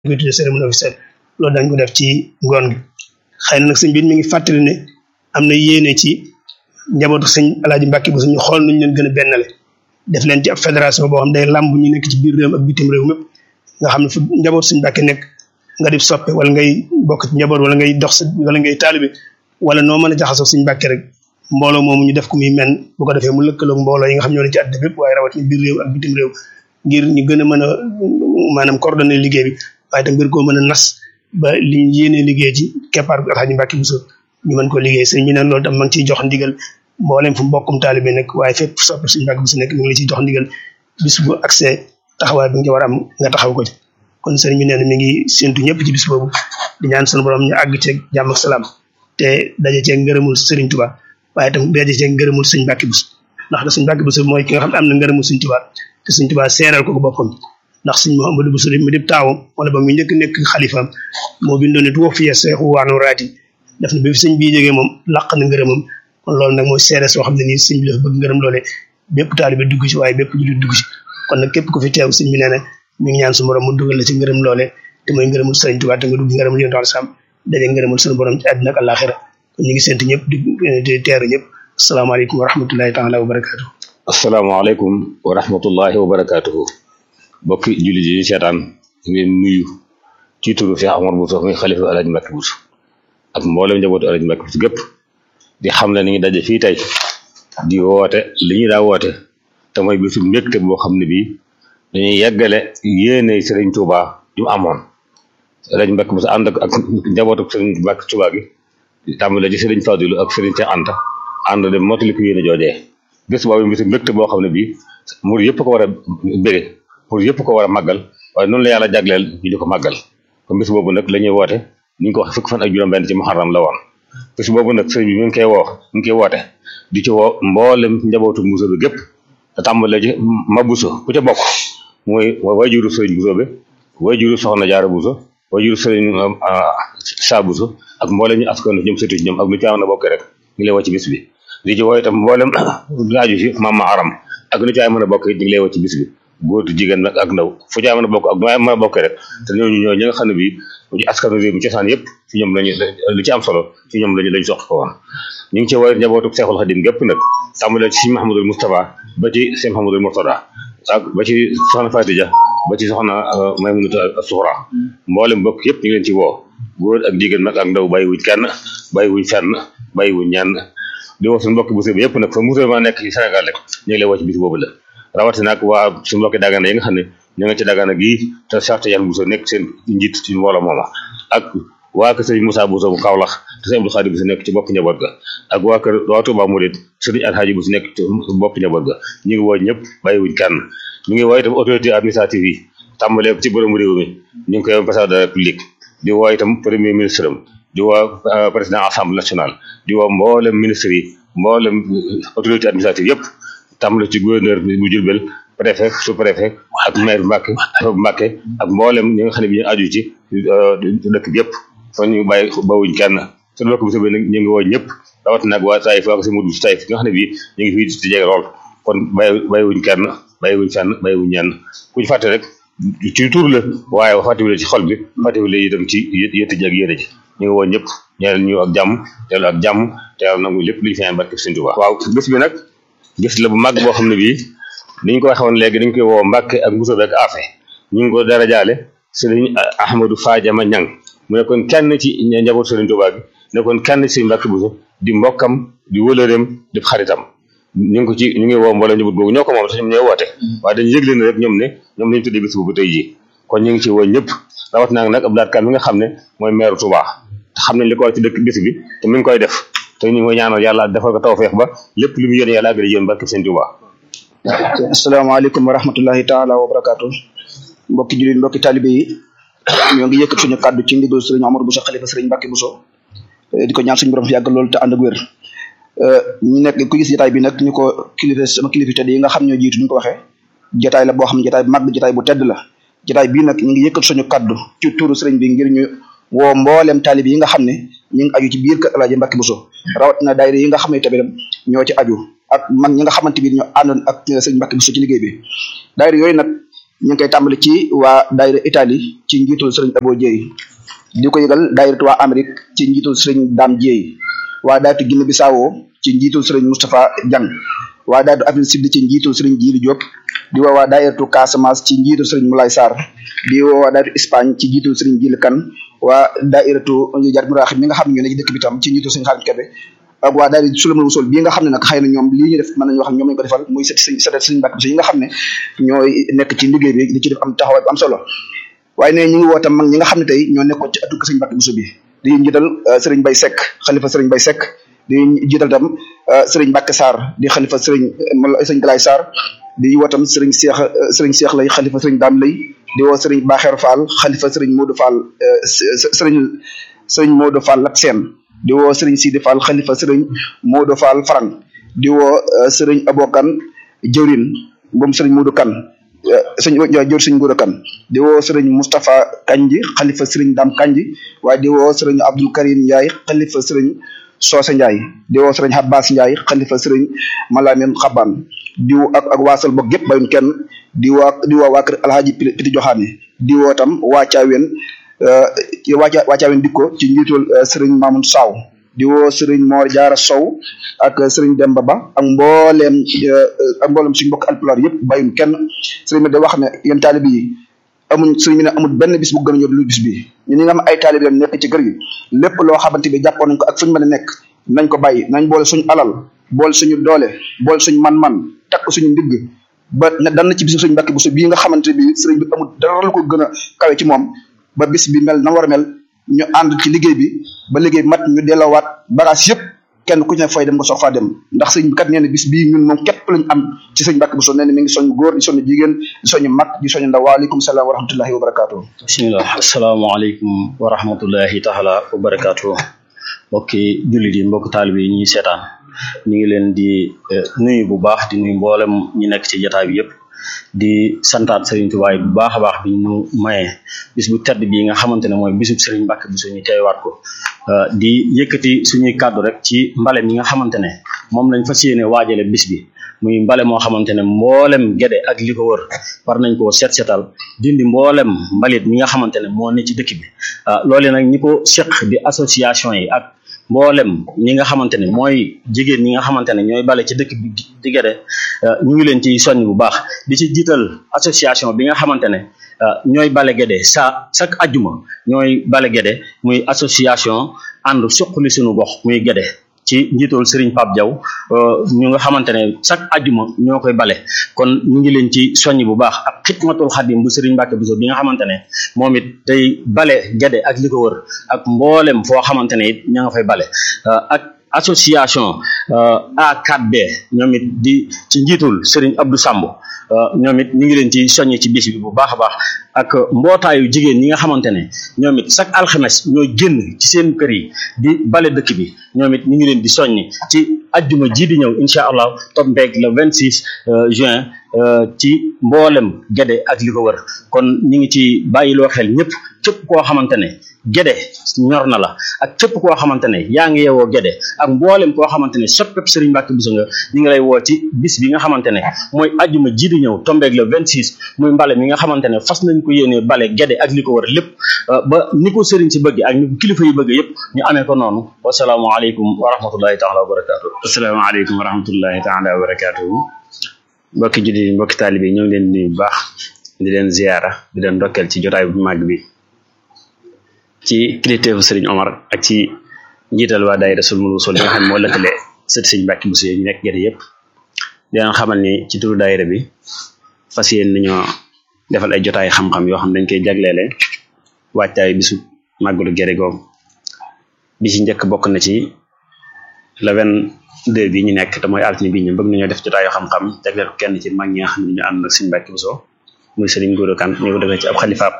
koy tuddee cérémonie officielle loolu dañ ko def ci ngoon gi xëy na nag sëñ bi mi ngi fàttali ne am na yéene ci njabootu sëñ alaaji Mbàkke bu suñu xool nuñ leen gën a bennale def leen ci ab fédération boo xam day làmb ñu nekk ci biir réew ak bitim réew mépp nga xam ne fu njaboot suñ Mbàkke nekk nga di soppe wala ngay bokk ci njaboot wala ngay dox sa wala ngay taalibe wala noo mën a jaxasoo suñ Mbàkke rek mbooloo moomu ñu def ko muy men bu ko defee mu lëkkaloog mbooloo yi nga xam ñoo ne ci àddina bépp waaye rawat ni biir réew ak bitim réew ngir ñu gën a mën a maanaam coordonné liggéey bi waaye tam ngir koo mën a nas ba li ñu yéenee liggéey ci keppaar Alxaaji Mbàkke Buso ñu mën ko liggéey sëñ bi neen loolu tam ma ngi ciy jox ndigal mboolem fu mbokkum taalibe nekk waaye fépp sopp suñu Mbàkke Buso nekk mi ngi la ciy jox ndigal bis bu accès taxawaay bi nga war a am nga taxaw ko ci kon sëriñ bi nee na mi ngi séntu ñëpp ci bis boobu di ñaan sunu borom ñu àgg ceeg jàmm ak salaam te daje ceeg ngërëmul sëriñ Tuba waaye tam daje ceeg ngërëmul sëñ Mbàkke Buso ndax da sëñ Mbàkke Buso mooy ki nga xam ne am na ngërëmul sëñ Tuba te sëñ Tuba seeral ko ko boppam ndax sëñ Mouhamadou Buso mi dib taawam wala ba mu njëkk nekk xalifaam moo bindoon ne tuwa fiya seexu waanu raati def na bi fi sëñ bii jógee moom laq na ngërëmam kon loolu nag mooy seere soo xam ne nii sëñ bi dafa bëgg ngërëm loole bépp taalibe dugg ci waaye bépp jullit dugg ci kon nag képp ku fi teew sëñ bi nee na mi ngi ñaan su borom mu dugal la ci ngërëm loole te mooy ngërëmul sëriñ Tuubaa te nga dugg ngërëmul yonent al sam daje ngërëmul suñu borom ci àddina ak àllaaxira kon ñu ngi sant ñëpp di teeru ñëpp asalaamaaleykum wa rahmatullahi taala wa barakaatu asalaamaaleykum wa rahmatullahi wa barakaatuhu mbokki jullit yi seetaan ngeen nuyu ci turu Cheikh Omar Bousso muy xalifa Alaaji Mbàkke Buso ak mboolem njabootu Alaaji Mbàkke Buso gépp di xam ne ni ngi daje fii tey di woote li ñu daa woote te mooy bisu mbégte boo xam ne bii dañuy yeggale yéene Sëriñ Tuuba ju amoon Alaaji Mbàkke Buso ànd ak ak njabootu Sëriñ Mbàkke Tuuba gi tàmbale ci Sëriñ Fadilu ak Sëriñ Cheikh Anta ànd dem mottali ko yéene joojee bés boobu bisu mbégte boo xam ne bii mur yëpp ko war a bége pour yëpp ko war a màggal waaye noonu la yàlla jagleel ñu di ko màggal kon bés boobu nag la ñuy woote ni ñu ko wax fukk fan ak juróom-benn ci muharram la woon bés boobu nag sëriñ bi mi ngi koy woo mi ngi koy woote di ci woo mboolem njabootu Buso bi gépp te tàmbalee ci ma Buso ku ca bokk mooy wajuru sëriñ Buso bi wajuru soxna Jaara Buso wajuru sëriñ Saa Buso ak mboolem ñu askan ñoom sëtu ci ñoom ak lu ci am na bokk rek ñu lay woo ci bis bi di ci woo itam mboolem laaju ci mama aram ak lu ci ay mën a bokk it ñu ngi lay woo ci bis bi góor jigéen nag ak ndaw fu ci mën a bokk ak nu mën a bokk rek te ñooñu ñoo ñi nga xam ne bii ci askanu réew mi cosaan yëpp ci ñoom lañu lu ci am solo ci ñoom lañu lañu sox ko woon ñu ngi ci woowee njabootu Seexul Xadim gépp nag tàmbalee ci Sëñ Mahamadul Moustapha ba ci Sëñ Mahamadul Murtada ak ba ci soxna Fatija ba ci soxna Maymunatu Suxra mboolem bokk yëpp ñu ngi leen ci woo góor ak jigéen nag ak ndaw bàyyiwuñ kenn bàyyiwuñ fenn bàyyiwuñ ñenn di woo suñu mbokki Buso bi yëpp nag fa musulman nekk ci Sénégal rek ñu ngi lay woo ci bis boobu la rawatina nag waa suñu mbokki Dagana yi nga xam ne ñoo ngi ci Dagana gii te Cheikh Tidiane Buso nekk seen njiit ci mbooloo mooma ak waa kër sëriñ Moussa Buso bu Kaolack te sëriñ Abdou Khadir Buso nekk ci bopp njaboot ga ak waa kër waa Touba Mouride sëriñ Alhaji Buso nekk ci bopp njaboot ga ñu ngi woo ñëpp bàyyiwuñ kenn ñu ngi woo itam autorité administrative yi tàmbalee ci borom réew mi ñu ngi koy président de la République di woo itam premier ministre am di woo président assemblée nationale di woo mboolem ministre yi mboolem autorité administrative yëpp tàmbale ci gouverneur bu Jurbel préfet sous préfet ak maire Mbàkke Mbàkke ak mboolem ñi nga xam ne bi ñu aju ci dëkk bi yëpp kon ñu bàyyi bawuñ kenn su dëkk bi nag ñu ngi woo ñëpp rawat nag waa Taïf waa ko si mudu Taïf nga xam ne bii ñu ngi fii di jege lool kon bàyyi bàyyiwuñ kenn bàyyiwuñ fenn bàyyiwuñ ñenn kuñ fàtte rek ci tur la waaye fàttewule ci xol bi fàttewule itam ci yëtt ji ak yéene ji ñu ngi woo ñëpp ñeel ñu ak jàmm teelu ak jàmm te yàlla nangu lépp lu ñu feen barke Sëñ Tuubaa waaw bés bi nag bés la bu mag boo xam ne bii ni ñu ko waxee woon léegi dañ koy woo Mbàkke ak Buso ak Afe ñu ngi ko dara jaale Sëriñ Ahmadou Fadiama Ñang mu nekkoon kenn ci njaboot Sëriñ Tuubaa gi nekkoon kenn ci Mbàkke Buso di mbokkam di wëlëreem di xaritam ñu ngi ko ci ñu ngi woo mbooloo njaboot googu ñoo ko moom sax ñoom ñooy woote waaye dañu yëgle ne rek ñoom ne ñoom lañu tuddee bés boobu tey jii kon ñu ngi ci woo ñëpp rawat naa nag Abdou Lahad Ka mi nga xam ne mooy maire Touba te xam nañ li ko war ci dëkk bés bi te mi ngi koy def te ñu ngi koy ñaanal yàlla defal ko tawfeex ba lépp lu mu yéene yàlla àggale yéen barke Sëñ Tuubaa asalaamaaleykum wa rahmatullahi taala wa barakaatu mbokki jullit mbokki talibe yi ñoo ngi yëkkat suñu kàddu ci ndigal sëriñ Omar Bousso xalifa sëriñ Mbàkke Bousso di ko ñaan suñu borom fi yàgg loolu te ànd ak wér ñu nekk ku gis jotaay bi nag ñu ko kilifa sama kilifa tedd yi nga xam ñoo jiitu ñu ko waxee jotaay la boo xam ne jotaay bu mag jotaay bu tedd la jotaay bii nag ñu ngi yëkkat suñu kàddu ci turu sëriñ bi ngir ñu woo mboolem taalib yi nga xam ne ñu ngi aju ci biir kër Alaaji Mbàkke Buso rawatina daayira yi nga xam ne tamit ñoo ci aju ak mag ñi nga xamante bi ñoo àndoon ak sëriñ Mbàkke Buso ci liggéey bi daayira yooyu nag ñu ngi koy tàmbali ci waa daayira Italie ci njiitul sëriñ Abo Dieye di ko yëgal daayiratu waa Amérique ci njiitul sëriñ Dame Dieye waa daayiratu Guinée Bissau ci njiitul sëriñ Moustapha Diang waa daayiratu Afrique Sud ci njiitul sëriñ Djili Diop di woo waa daayiratu Casamance ci njiitul sëriñ Moulay Sarr di woo waa daayiratu Espagne ci njiitul sëriñ Djili Kane waa daayiratu Jar Muraxib mi nga xam ne ñoo ne ci dëkk bi tam ci njiitul sëriñ Xaalim Kebe ak waa daayira Sulamul Wusul bii nga xam ne nag xëy na ñoom lii ñu def mën nañu wax ñoom lañu ko defal muy sët sëriñ sët sëriñ Mbàkke Buso yi nga xam ne ñooy nekk ci liggéey bi di ci def am taxawaay bu am solo waaye ne ñu ngi woo tam mag ñi nga xam ne tey ñoo nekkoon ci atu sëriñ Mbàkke Buso bi di njiital sëriñ Bay Sekk xalifa sëriñ Bay Sekk di jiital tam sëriñ Mbàkke Sarr di xalifa sëriñ sëriñ Galaay Sarr di woo tam sëriñ Seex sëriñ Seex lay xalifa sëriñ Daam lay di woo sëriñ Baaxeer Fall xalifa sëriñ Moodu Fall sëriñ sëriñ Moodu Fall Lat Seen di woo sëriñ Sidi Fall xalifa sëriñ Moodu Fall Farang di woo sëriñ Abokan jëwrin moom sëriñ Moodu Kan sëñ jëwr sëriñ Moodu Kan di woo sëriñ Moustapha Kanji xalifa sëriñ Dam Kanji waaye di woo sëriñ Abdul Karim Ndiaye xalifa sëriñ Soose Ndiaye di woo sëriñ Abbas Ndiaye xalifa sëriñ Malamin Xaban di woo ak ak waasal bokk yëpp bayun kenn di woo di woo waa kër Alhaji Piti Joxaane di woo tam waa Caaween waa waa Caaween dikko ci njiitul sëriñ Mamoun Saw di woo sëriñ Mor Jaara Sow ak sëriñ Demba Ba ak mbooleem ak mbooleem suñu mbokk alpulaar yëpp bayun kenn sëriñ bi da wax ne yéen taalib yi amuñ sëriñ bi ne amul benn bis bu gën a ñor lu bis bi ñu ñi nga am ay taalib yam nekk ci kër gi lépp loo xamante bi jàppoon nañ ko ak fuñu mën a nekk nañ ko bàyyi nañ boole suñu alal boole suñu doole boole suñu man-man takk suñu ndigg ba dan na ci bisu sëriñ Mbàkke Buso bii nga xamante bi sëriñ bi amul dara lu ko gën a kawe ci moom ba bis bi mel na war a mel ñu ànd ci liggéey bi ba liggéey mat ñu delloowaat bagage yëpp kenn ku ci ne fay dem nga soog faa dem ndax sëñ bi kat nee na bis bii ñun moom képp lañ am ci sëñ Mbàkke Buso nee na mi ngi soñ góor di soñ jigéen di soñ mag di soñ ndaw waaleykum salaam wa rahmatullahi wa barakaatu bismillah asalaamaaleykum wa rahmatullahi taala wa barakaatu mbokki jullit yi mbokki taalib yi ñuy seetaan ñu ngi leen di nuyu bu baax di nuyu mboolem ñi nekk ci jotaay bi yëpp di santaat Serigne Touba bu baax a baax bi ñu mayee bis bu tedd bii nga xamante ne mooy bisub Serigne Mbacke Bousso ñu teewaat ko di yëkkati suñuy kàddu rek ci mbale mi nga xamante ne moom lañ fas yéene waajale bis bi muy mbale moo xamante ne mboolem gede ak li ko wër war nañ koo set setal dindi mboolem mbalit mi nga xamante ne moo ne ci dëkk bi loole nag ñi ko seq di association yi ak mboolem ñi nga xamante ne mooy jigéen ñi nga xamante ne ñooy bale ci dëkk bi di gede ñu ngi leen ci soññ bu baax di ci jiital association bi nga xamante ne ñooy bale gede sa chaque ajjuma ñooy bale gede muy association ànd suqali suñu gox muy gede ci njiitool Serigne Pape Diaw ñu nga xamante ne chaque ajjuma ñoo koy bale kon ñu ngi leen ci soññ bu baax ak xidmatul xadim bu Serigne Mbacke Bousso bi nga xamante ne moom it day bale gede ak li ko wër ak mboolem foo xamante ne it ña nga fay bale ak association A4B ñoom it di ci njiitul Serigne Abdou Samb ñoom it ñu ngi leen ci soññ ci bis bi bu baax a baax ak mbootaayu jigéen ñi nga xamante ne ñoom it chaque alxames ñoo génn ci seen kër yi di bale dëkk bi ñoom it ñu ngi leen di soññ ci ajjuma ji di ñëw incha allah tombeeg le 26 juin ci mboolem gede ak li ko wër kon ñu ngi ci bàyyiloo xel ñëpp képp koo xamante ne gede ñor na la ak képp koo xamante ne yaa ngi yeewoo gede ak mboolem koo xamante ne soppeb Serigne Mbacke Bousso nga ñu ngi lay woo ci bis bi nga xamante ne mooy ajjuma ji di ñëw tombeeg le 26 muy mbale mi nga xamante ne fas nañ ko yéenee bale gede ak li ko wër lépp ba ni ko Serigne si bëgg ak ni ko kilifa yi bëgg yëpp ñu amee ko noonu wasalaamualeykum wa rahmatullahi taala wa barakatuh asalaamaaleykum wa rahmatullahi taala wa barakatuhu mbokki jullit yi mbokki taalibe yi ñoo ngi leen di nuyu bu baax di leen ziyaara di leen ndokkeel ci jotaay bu màgg bi ci kilifteefu Serigne Omar ak ci njiital waa daayira Sulmul Wusul yi nga xam ne moo lëkkale sët Serigne Mbacke Bousso yi ñu nekk gerte yëpp di leen xamal ni ci turu daayira bi fas yéen nañoo defal ay jotaay xam-xam yoo xam dañ koy jagleele waajtaay bisu màggalu gerte googu bi ci njëkk bokk na ci le vingt deux bi ñu nekk te mooy altine bi ñu bëgg nañoo def jotaay yoo xam-xam jagleel ko kenn ci mag ñi nga xam ne ñu ànd ak Serigne Mbacke Bousso muy Serigne Goro Kane ñu ko defee ci ab xalifaab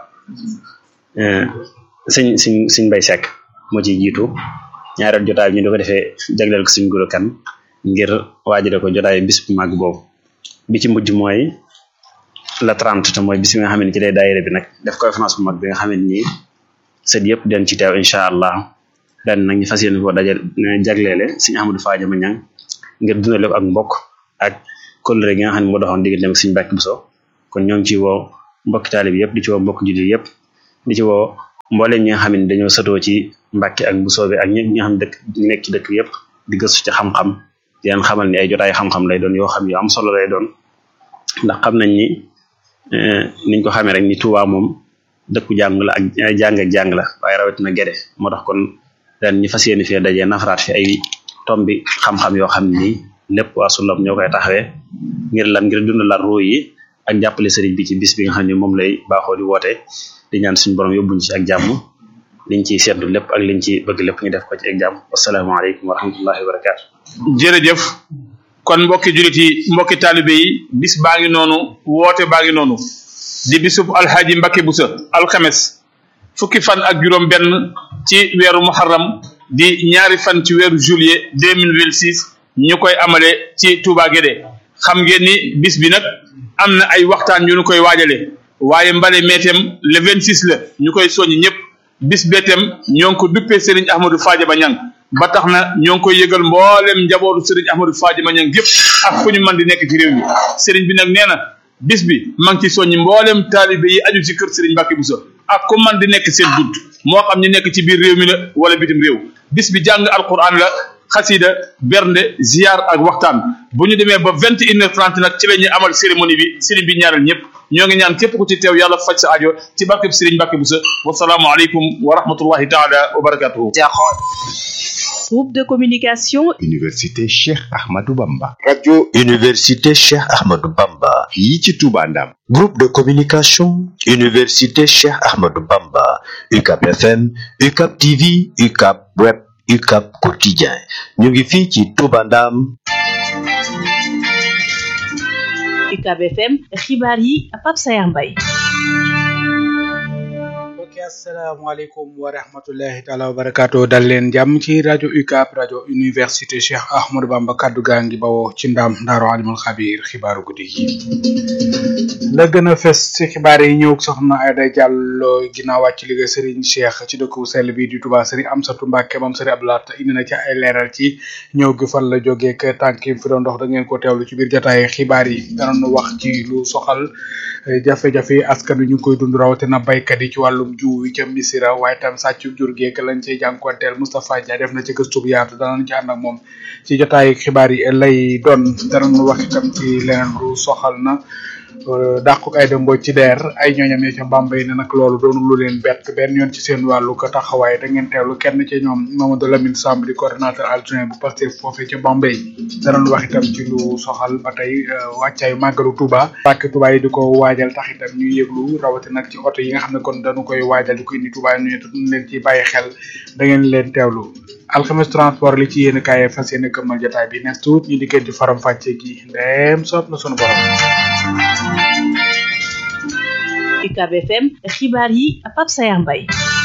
sëñ sëñ sëñ Mbay Sekk moo ciy jiitu ñaareel jotaay bi ñu di ko defee jagleel ko Serigne Goro Kane ngir waajale ko jotaay bis bu màgg boobu bi ci mujj mooy la 30 te mooy bis bi nga xam ne ci lay daayira bi nag def conférence bu mag bi nga xam ne nii sët yëpp den ci teew incha allah ren nag ñu fas yéene koo dajal jagleele Serigne Ahmadou Fadiama Niang ngir dundale ko ak mbokk ak kóllëre gi nga xam ne moo doxoon diggante ak Serigne Mbacke Bousso kon ñoo ngi ciy woo mbokki taalib yëpp di ci woo mbokk jullit yëpp di ci woo mbooleem ñi nga xam ne dañoo satoo ci Mbàkke ak bu soobee ak ñi nga xam dëkk ñi nekk ci dëkk yëpp di gëstu ci xam-xam di leen xamal ni ay jotaay xam-xam lay doon yoo xam yu am solo lay doon ndax xam nañ ni niñ ko xamee rek ni Touba moom dëkku jàng la ak ay jàng ak jàng la waaye rawatina gede moo tax kon ren ñu fas yéene fee dajee nafaraat fi ay tombi xam-xam yoo xam ni lépp waa Sullam ñoo koy taxawee ngir lan ngir dundalaat ruu yi ak jàppale sëriñ bi ci bis bi nga xam ne moom lay baaxoo di woote di ñaan suñu borom yóbbuñ ci ak jàmm liñ ciy seetlu lépp ak liñ ci bëgg lépp ñu def ko ci ak jàmm wasalaamaaleykum wa rahmatullahi wa barakaatu. jërëjëf kon mbokki julit yi mbokki taalibe yi bis baa ngi noonu woote baa ngi noonu di bisub alxaaji Mbakke Busa alxames fukki fan ak juróom benn ci weeru muharram di ñaari fan ci weeru juillet deux mille vingt six ñu koy amale ci Touba Guédé xam ngeen ni bis bi nag am na ay waxtaan yu ñu koy waajale waaye mbale meetem le vingt six la ñu koy soññ ñëpp bis beetem ñoo ngi ko duppee Serigne Ahmadou Fadiama Niang ba tax na ñoo ngi koy yëgal mboolem njabootu Serigne Ahmadou Fadiama Niang yëpp ak fu ñu mën di nekk ci réew mi Serigne bi nag nee na bis bi maa ngi ci soññi mboolem taalibe yi aju ci kër Serigne Mbacké Bousso ak ku man di nekk seen bunt moo xam ñu nekk ci biir réew mi la wala bitim réew bis bi jàng alquran la xasida bernde ziar ak waxtaan bu ñu demee ba vingt et une heure trente nag ci la ñuy amal cérémonie bi Serigne bi ñaaral ñëpp ñoo ngi ñaan képp ku ci teew yàlla faj sa aajo ci barkeb Serigne Mbacké Bousso wasalaamu aleykum wa rahmatullahi taala wa barakatuhu Groupe de communication Université Cheikh Ahmadou Bamba. Radio Université Cheikh Ahmadou Bamba. fii ci Touba Ndam. Groupe de communication Université Cheikh Ahmadou Bamba. UCAP FM, UCAP TV, UCAP Web, UCAP Quotidien. ñu ngi fii ci Touba Ndam. UCAB FM xibaar yi Pape Sayar Mbaye asalaamaaleykum wa rahmatullahi taala wa barakaatu dal leen jàmm ci rajo UCAB rajo université Cheikh Ahmadou Bamba kaddu gaa ngi bawoo ci ndam ndaaru alimul xabir xibaaru guddi gi la gën a fes ci xibaar yi ñëw soxna Aida Diallo ginnaaw wàcc liggéey Serigne Cheikh ci dëkku sell bi di Touba Serigne Amsatou Mbacke moom Serigne Abdoulaye indi na ci ay leeral ci ñëw gi fan la jógee ak tànk yi fi doon dox da ngeen ko teewlu ci biir jotaay xibaar yi danoon wax ci lu soxal jafe-jafe askan wi ñu ngi koy dund rawatina baykat yi ci wàllum jiw wi ca Misira waaye tam sàccu jur geek lañ cey jànkuwanteel Moustapha Dia def na ci gëstu bu yaatu danañ ci ànd ak moom ci jotaay xibaar yi lay doon danañ wax itam ci leneen lu soxal na dàquk ay dëmbo ci deer ay ñooñam ya ca Bambey ne nag loolu doonu lu leen bett benn yoon ci seen wàllu ko taxawaay da ngeen teewlu kenn ci ñoom Mamadou Lamine Samb di coordonnateur adjoint bu Pastef foofee ca Bambey danañ wax itam ci lu soxal ba tey wàccaayu màggalu Touba pàkk Touba yi di ko waajal tax itam ñuy yëglu rawati nag ci oto yi nga xam ne kon dañu koy waajal di ko indi Touba ñu duñ leen ci bàyyi xel da ngeen leen teewlu alxames transport li ci yéen kaay fas yéene këmmal jotaay bi nes tuut ñu dikkee di faram fàcce gi ndeem soob na sunu borom UCAB FM xibaar yi Pape Sayar Mbaye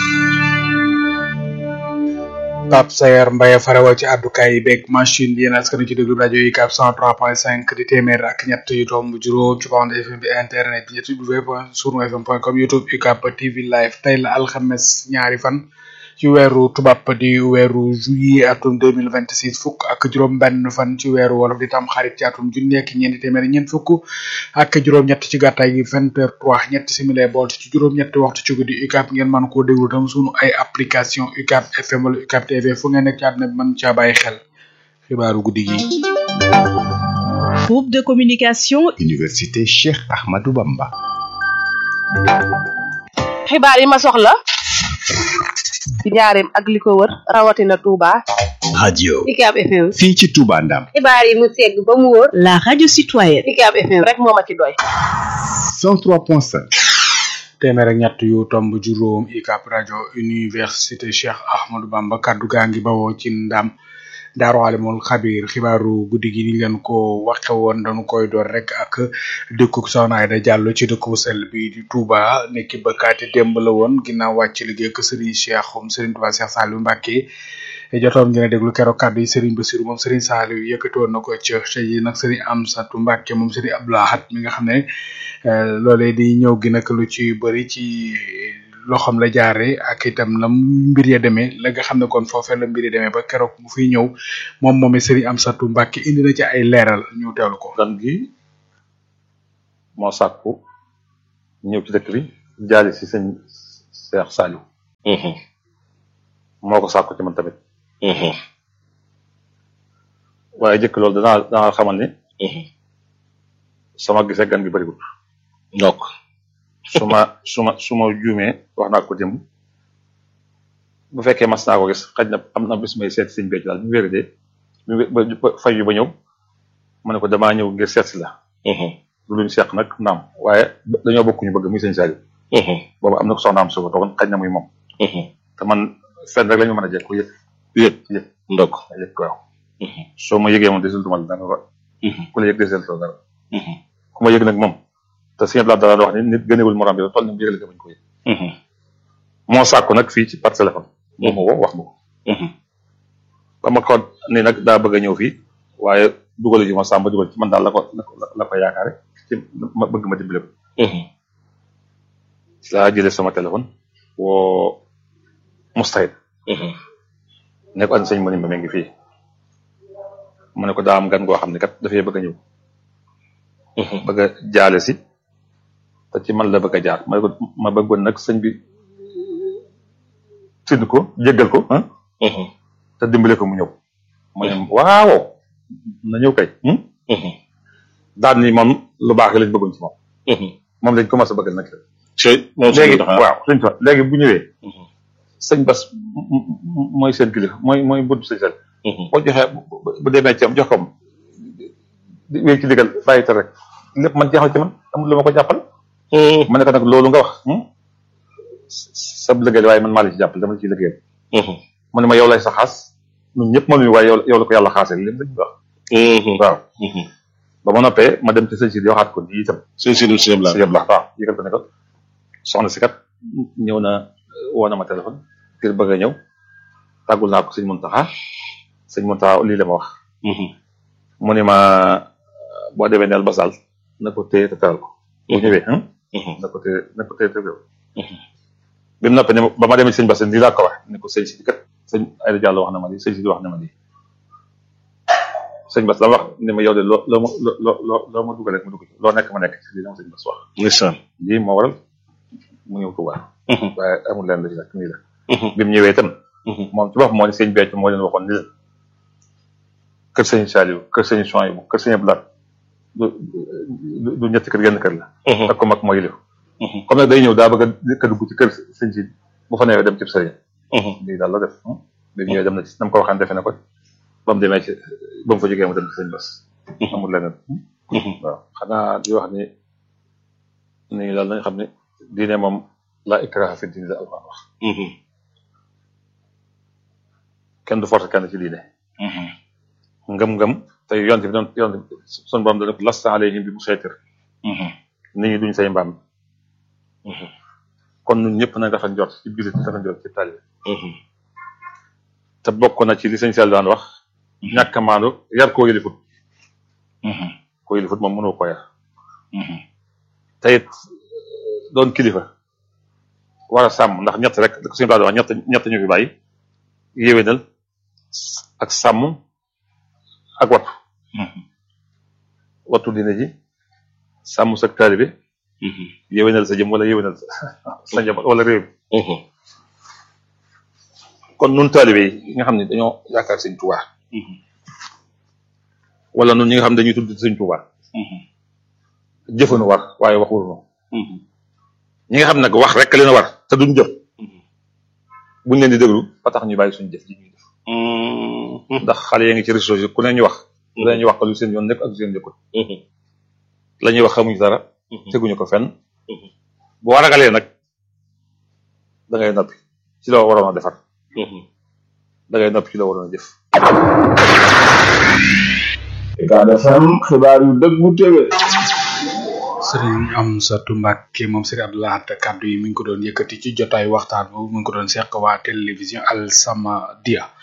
Pape Sayar Mbaye farawa ci àddukaay yi beeg machine bi yéen askan ci déglu rajo UCAB 103.5 di téeméer ak ñett yu tomb juróom ci bande FM bi internet bi ñetti w point sunu fm point com youtube UCAB TV live tey la alxames ñaari fan ci weeru tubaab di weeru juillet atum deux mille vingt six fukk ak juróom-benn fan ci weeru wolof di tam xarit ci atum junni ak ñeenti téeméer ñeent fukk ak juróom-ñett ci gàttaay gi vingt heures trois ñetti simili bolt ci juróom-ñetti waxtu ci guddi UCAB ngeen mën koo déglu tam sunu ay application UCAB FM wala UCAB TV fu ngeen nekk ci àdduna bi mën caa bàyyi xel xibaaru guddi gi. Groupe de communication Université Cheikh Ahmadou Bamba. xibaar yi ma soxla. ci njaareem ak li ko wër rawatina Touba. radio UCAB FM. fii ci Touba Ndam. xibaar yi mu segg ba mu wóor. la radio citoyenne. UCAB FM rek moo ma ci doy. 103.5. téeméer ak ñett yu tomb juróom UCAB rajo université Cheikh Ahmadou Bamba kaddu gaa ngi bawoo ci ndam. daaru alimul xabir xibaaru guddi gi ni leen ko waxe woon dañu koy door rek ak dëkkuk soxna Aida Diallo ci dëkk bu sell bi di Touba nekki bëkkaati démb la woon ginnaaw wàcc liggéey ak Serigne Cheikh um Serigne Touba Cheikh Saliou Mbacké jotoon ngeen a déglu keroog kàddu yi Serigne Bassirou moom Serigne Saliou yëkkati woon na ko ci te yi nag Serigne Amsatou Mbacké moom Serigne Abdou Lahad mi nga xam ne loolee di ñëw gi nag lu ci bëri ci loxoom la jaare ak itam la mbir ya demee la nga xam ne kon foofee la mbir ya demee ba keroog mu fiy ñëw moom moom Serigne Amsatou Mbacké indi na ci ay leeral ñu teewlu ko. gan gi moo sàkku ñëw ci dëkk bi jaali si sëñ Cheikh Saliou moo ko sàkku ci man tamit waaye jëkk loolu danaa danaa xamal ni sama gisee gan gi bëriwul donc su ma su ma su ma juumee wax naa ko démb bu fekkee mas naa ko gis xaj na am na bis may seet sëñ becc daal mu wéri de mu ba fay yu ba ñëw ma ne ko damaa ñëw ngir seet si la lu luñ seq nag naam waaye dañoo bokk ñu bëgg muy sëñ Saliou boobu am na ko soxnaam su ko toogoon xaj na muy moom te man fenn rek la ñu mën a jekk ko yëg yëg yëg ndok yëg waaw soo ma yëgee moom desul du ma la dara ku la yëg desul dara ku ma yëg nag moom te sëñ Abdoulaye dara wax ni nit gënewul morom bi toll ni mu yëgale ko bañ ko yëg moo sàkku nag fii ci par téléphone moo ma woo wax ma ko ba ma ko ni nag daa bëgg a ñëw fii waaye dugal ji ma sàmba dugal ci man daal la ko la ko yaakaare ci ma bëgg ma dimbale ko ci laa jëlee sama téléphone woo mustahid ne ko an sëñ mënim ba mi ngi fii mu ne ko daa am gan goo xam ne kat dafay bëgg a ñëw bëgg a jaale si te ci man la bëgg a jaar ma ne ko ma bëggoon nag sëñ bi tind ko jéggal ko ah te dimbale ko mu ñëw mu ne waaw na ñëw kay daan ni moom lu baax lañ bëggoon ci moom moom lañ commencé bëggal nag léegi waaw sëñ fa léegi bu ñëwee sëñ bas mooy seen kilifa mooy mooy bunt sëñ sel boo joxee bu demee ci am jox ko di wéy ci digal bàyyi te rek lépp man jeexal ci man amul lu ma ko jàppal ma ne ko nag loolu nga wax sab liggéey waaye man maa la ci jàppal dama la ciy liggéeyal mu ne ma yow lay sa xaas ñun ñëpp mënuñu waaye yow yow la ko yàlla xaasee lépp lañu wax waaw ba ma noppee ma dem ci sëñ si di waxaat ko di itam sëñ si du sëñ si yëpp la waaw yëgal ko ne ko soxna si kat ñëw na woo na ma téléphone ngir bëgg a ñëw tàggul naa ko sëñ Muntaxa sëñ Muntaxa lii la ma wax mu ne ma boo demee neel basal na ko téye te teral ko bu ñëwee na ko téye na ko téye te teral ko bi mu noppee ne ba ma demee sëñ Bassène lii laa ko wax ne ko sëñ si kat sëñ Ayda Diallo wax na ma lii sëñ si wax na ma lii sëñ Bass la wax ne ma yow de loo loo ma loo loo loo ma dugal rek ma dugg ci loo nekk ma nekk ci lii la ma sëñ Bass wax. ndeysaan lii moo waral mu ñëw Tuubaa. waaye amul leen la ci nag nii la. bi mu ñëwee itam. moom ci bopp moo ne sëñ Béthio moo leen waxoon ni leen kër sëñ Saliou kër sëñ Souhaïbou kër sëñ Abdou Lahad du du ñetti kër genn kër la. ak ko mag moo yilif comme nag day ñëw daa bëgg a dugg ci kër sëñ si bu fa newee dem ci sëriñ. lii daal la def bi mu ñëwee dem na ci nam ko waxaan defe na ko ba mu demee ci ba mu fa jógee mu dem ci sëñ Bass. amul leneen. waaw xanaa di wax ni nii daal nañ xam ne diine moom la ikraha fi diine la alquran wax. kenn du forcer kenn ci diine. ngëm-ngëm te yonent bi doon yonent bi sunu borom dana ko lasta alayhim bi musaytir. nit ñi duñ say mbaam. kon ñun ñëpp nañ dafa njort ci biir dafa njort ci taalibe. te bokk na ci li sëñ Sall daan wax. ñàkk a maandu yar koo yëlifut. koo yëlifut moom mënoo ko yar. te it doon kilifa war a sàmm ndax ñett rek da ko suñu wax ñett ñett ñu fi bàyyi yéwénal ak sàmm ak wattu. wattu diine ji sàmm sa taalibe yéwénal sa jëm wala yéwénal sa sa njaboot wala réew mi kon nun taalibe yi nga xam ne dañoo yaakaar sëñ Tuubaa wala nun ñi nga xam ne dañuy tudd sëñ Tuubaa jëfanu war waaye waxul noonu ñi nga xam nag wax rek leen war te duñ jëf buñ leen di déglu ba tax ñu bàyyi suñu jëf ji ñuy def ndax xale yaa ngi ci réseaux sociaux ku ne ñu wax lu ne ñu wax ko lu seen yoon nekk ak lu seen nekkul la ñuy wax xamuñu dara teguñu ko fenn boo ragalee nag da ngay noppi ci loo waroon a defar da ngay noppi ci loo waroon a jëf Ucab FM xibaar yu dëggu téwé sëriñ Amsatu Mbàkke moom sëriñ Abdou Lahad kàddu yi mi ngi ko doon yëkkati ci jotaay waxtaan boobu mi ngi ko doon seq waa télévision Al Samadiyya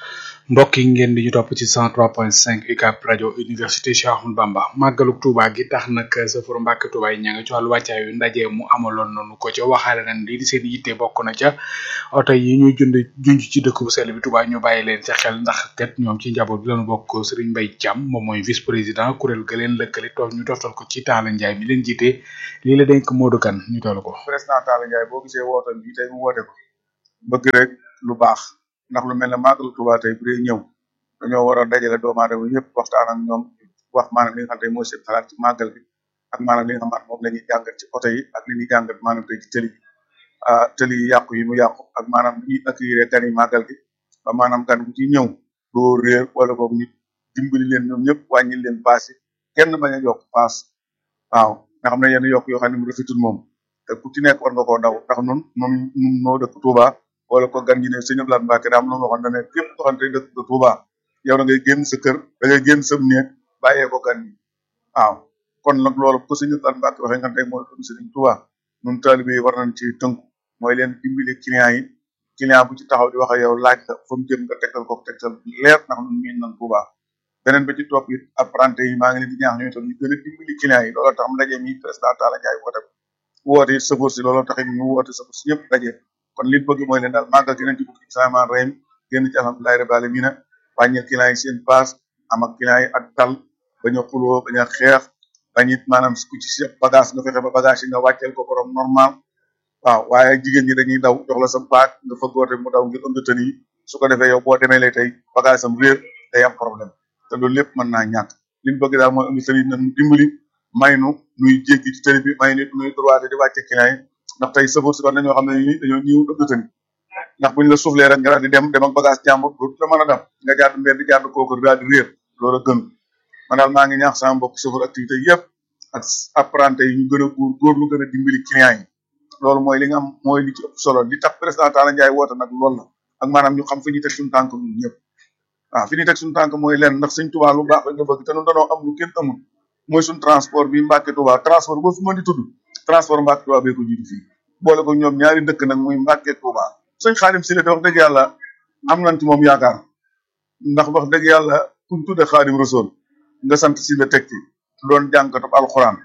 mbokk yi ngeen di ñu topp ci 103.5 UCAB rajo université Cheikh Ahmadou Bamba màggaluk Touba gi tax nag safar Mbàkke Touba yi ña nga ci wàllu wàccaay yu ndaje mu amaloon nañu ko ca waxaale nañ lii di seen yitte bokk na ca oto yi ñuy jund junj ci dëkk bu sell bi Touba ñu bàyyi leen ca xel ndax kat ñoom ci njaboot bi lañu bokk Serigne Mbaye Thiam moom mooy vice président kuréel ga leen lëkkale toog ñu toftal ko ci Talla Ndiaye mi leen jiite lii la dénk Modou Kane ñu toll ko. président Talla Ndiaye boo gisee wootam bi tey mu woote ko bëgg rek lu baax ndax lu mel ne màggalu Touba tey bu dee ñëw dañoo war a dajale doomu aadama yëpp waxtaan ak ñoom wax maanaam li nga xam te mooy seen xalaat ci màggal bi ak maanaam li nga xam moom la ñuy jàngat ci oto yi ak li ñuy jàngat maanaam tey ci tëli yi ah tëli yi yàqu yi mu yàqu ak maanaam li ñuy accueillir gan yi màggal gi ba maanaam gan bu ci ñëw doo réer wala boog nit dimbali leen ñoom ñëpp wàññi leen paas yi kenn bañ a yokk paas waaw nga xam ne yenn yokk yoo xam ne mu rafetul moom te ku ci nekk war nga koo daw ndax nun nun nun noo dëkk Touba wala ko gan ñi ne sëñ Abdoulaye Mbacke daam lu ma waxoon ne képp koo xam ne dëkk nga Touba yow da ngay génn sa kër da ngay génn sa néeg bàyyee ko gan ñi waaw kon nag loolu ko sëñ Abdoulaye Mbacke waxee nga tey mooy doon sëriñ Touba nun taalibe yi war nañ ci tënku mooy leen dimbali client yi client bu ci taxaw di wax ak yow laaj la fa mu jëm nga tegtal ko tegtal leer ndax nun miin nañ Touba beneen ba ci topp it apprenti yi maa ngi leen di ñaax ñoom itam ñu gën a dimbali client yi looloo tax mu daje mi président Talla Ndiaye woote ko woote it sëfoor si looloo tax it ñu woote sëfoor si ñëpp daje kon li bëgg mooy leen daal màggal gi nañ ci bukki samaan rem génn ci alhamdulilahi rabbil alamin wàññil client yi seen paas am ak client yi ak dal bañ a xuloo bañ a xeex bañ it maanaam ku ci sa bagage nga fexe ba bagage yi nga wàcceel ko borom normal waaw waaye jigéen ñi dañuy daw jox la sa baag nga fëggoote mu daw ngir ënd tën yi su ko defee yow boo demee lay tey bagage sam réer day am problème te loolu lépp mën naa ñàkk li ñu bëgg daal mooy ënd tën yi nañ dimbali may nu nuy jéggi ci tëri bi may nit nuy droité di wàcce client yi ndax tey sëfoor si war nañoo xam ne ni dañoo ñëw ënd tën ndax buñ la suuflee rek nga daal di dem dem ak bagage jàmbur dootu la mën a dem nga jaar mbedd di jaar kooku daal di réer loolu gën man daal maa ngi ñaax sama mbokk chauffeur activité yëpp ak apprenti yi ñu gën a góor góor lu gën a dimbali client yi loolu mooy li nga am mooy li ci ëpp solo li tax président Talla Ndiaye woote nag loolu la ak maanaam ñu xam fi ñuy teg suñu tànk ñun ñëpp waaw fi ñuy teg suñu tànk mooy leen ndax suñ Tuubaa lu baax rek nga bëgg te ñun dañoo am lu kenn amul mooy suñ transport bi Mbàkke Tuubaa transport boo fi mën di tudd transport Mbàkke Tuubaa bee ko jiitu fii boole ko ñoom ñaari dëkk nag muy Mbàkke Tuubaa sëñ Xaadim Sile de wax dëgg yàlla am nañ ci moom yaakaar ndax wax dëgg yàlla kuñ tudde Xaadim Rasul nga sant si la teg ci doon jànkatu alxuraan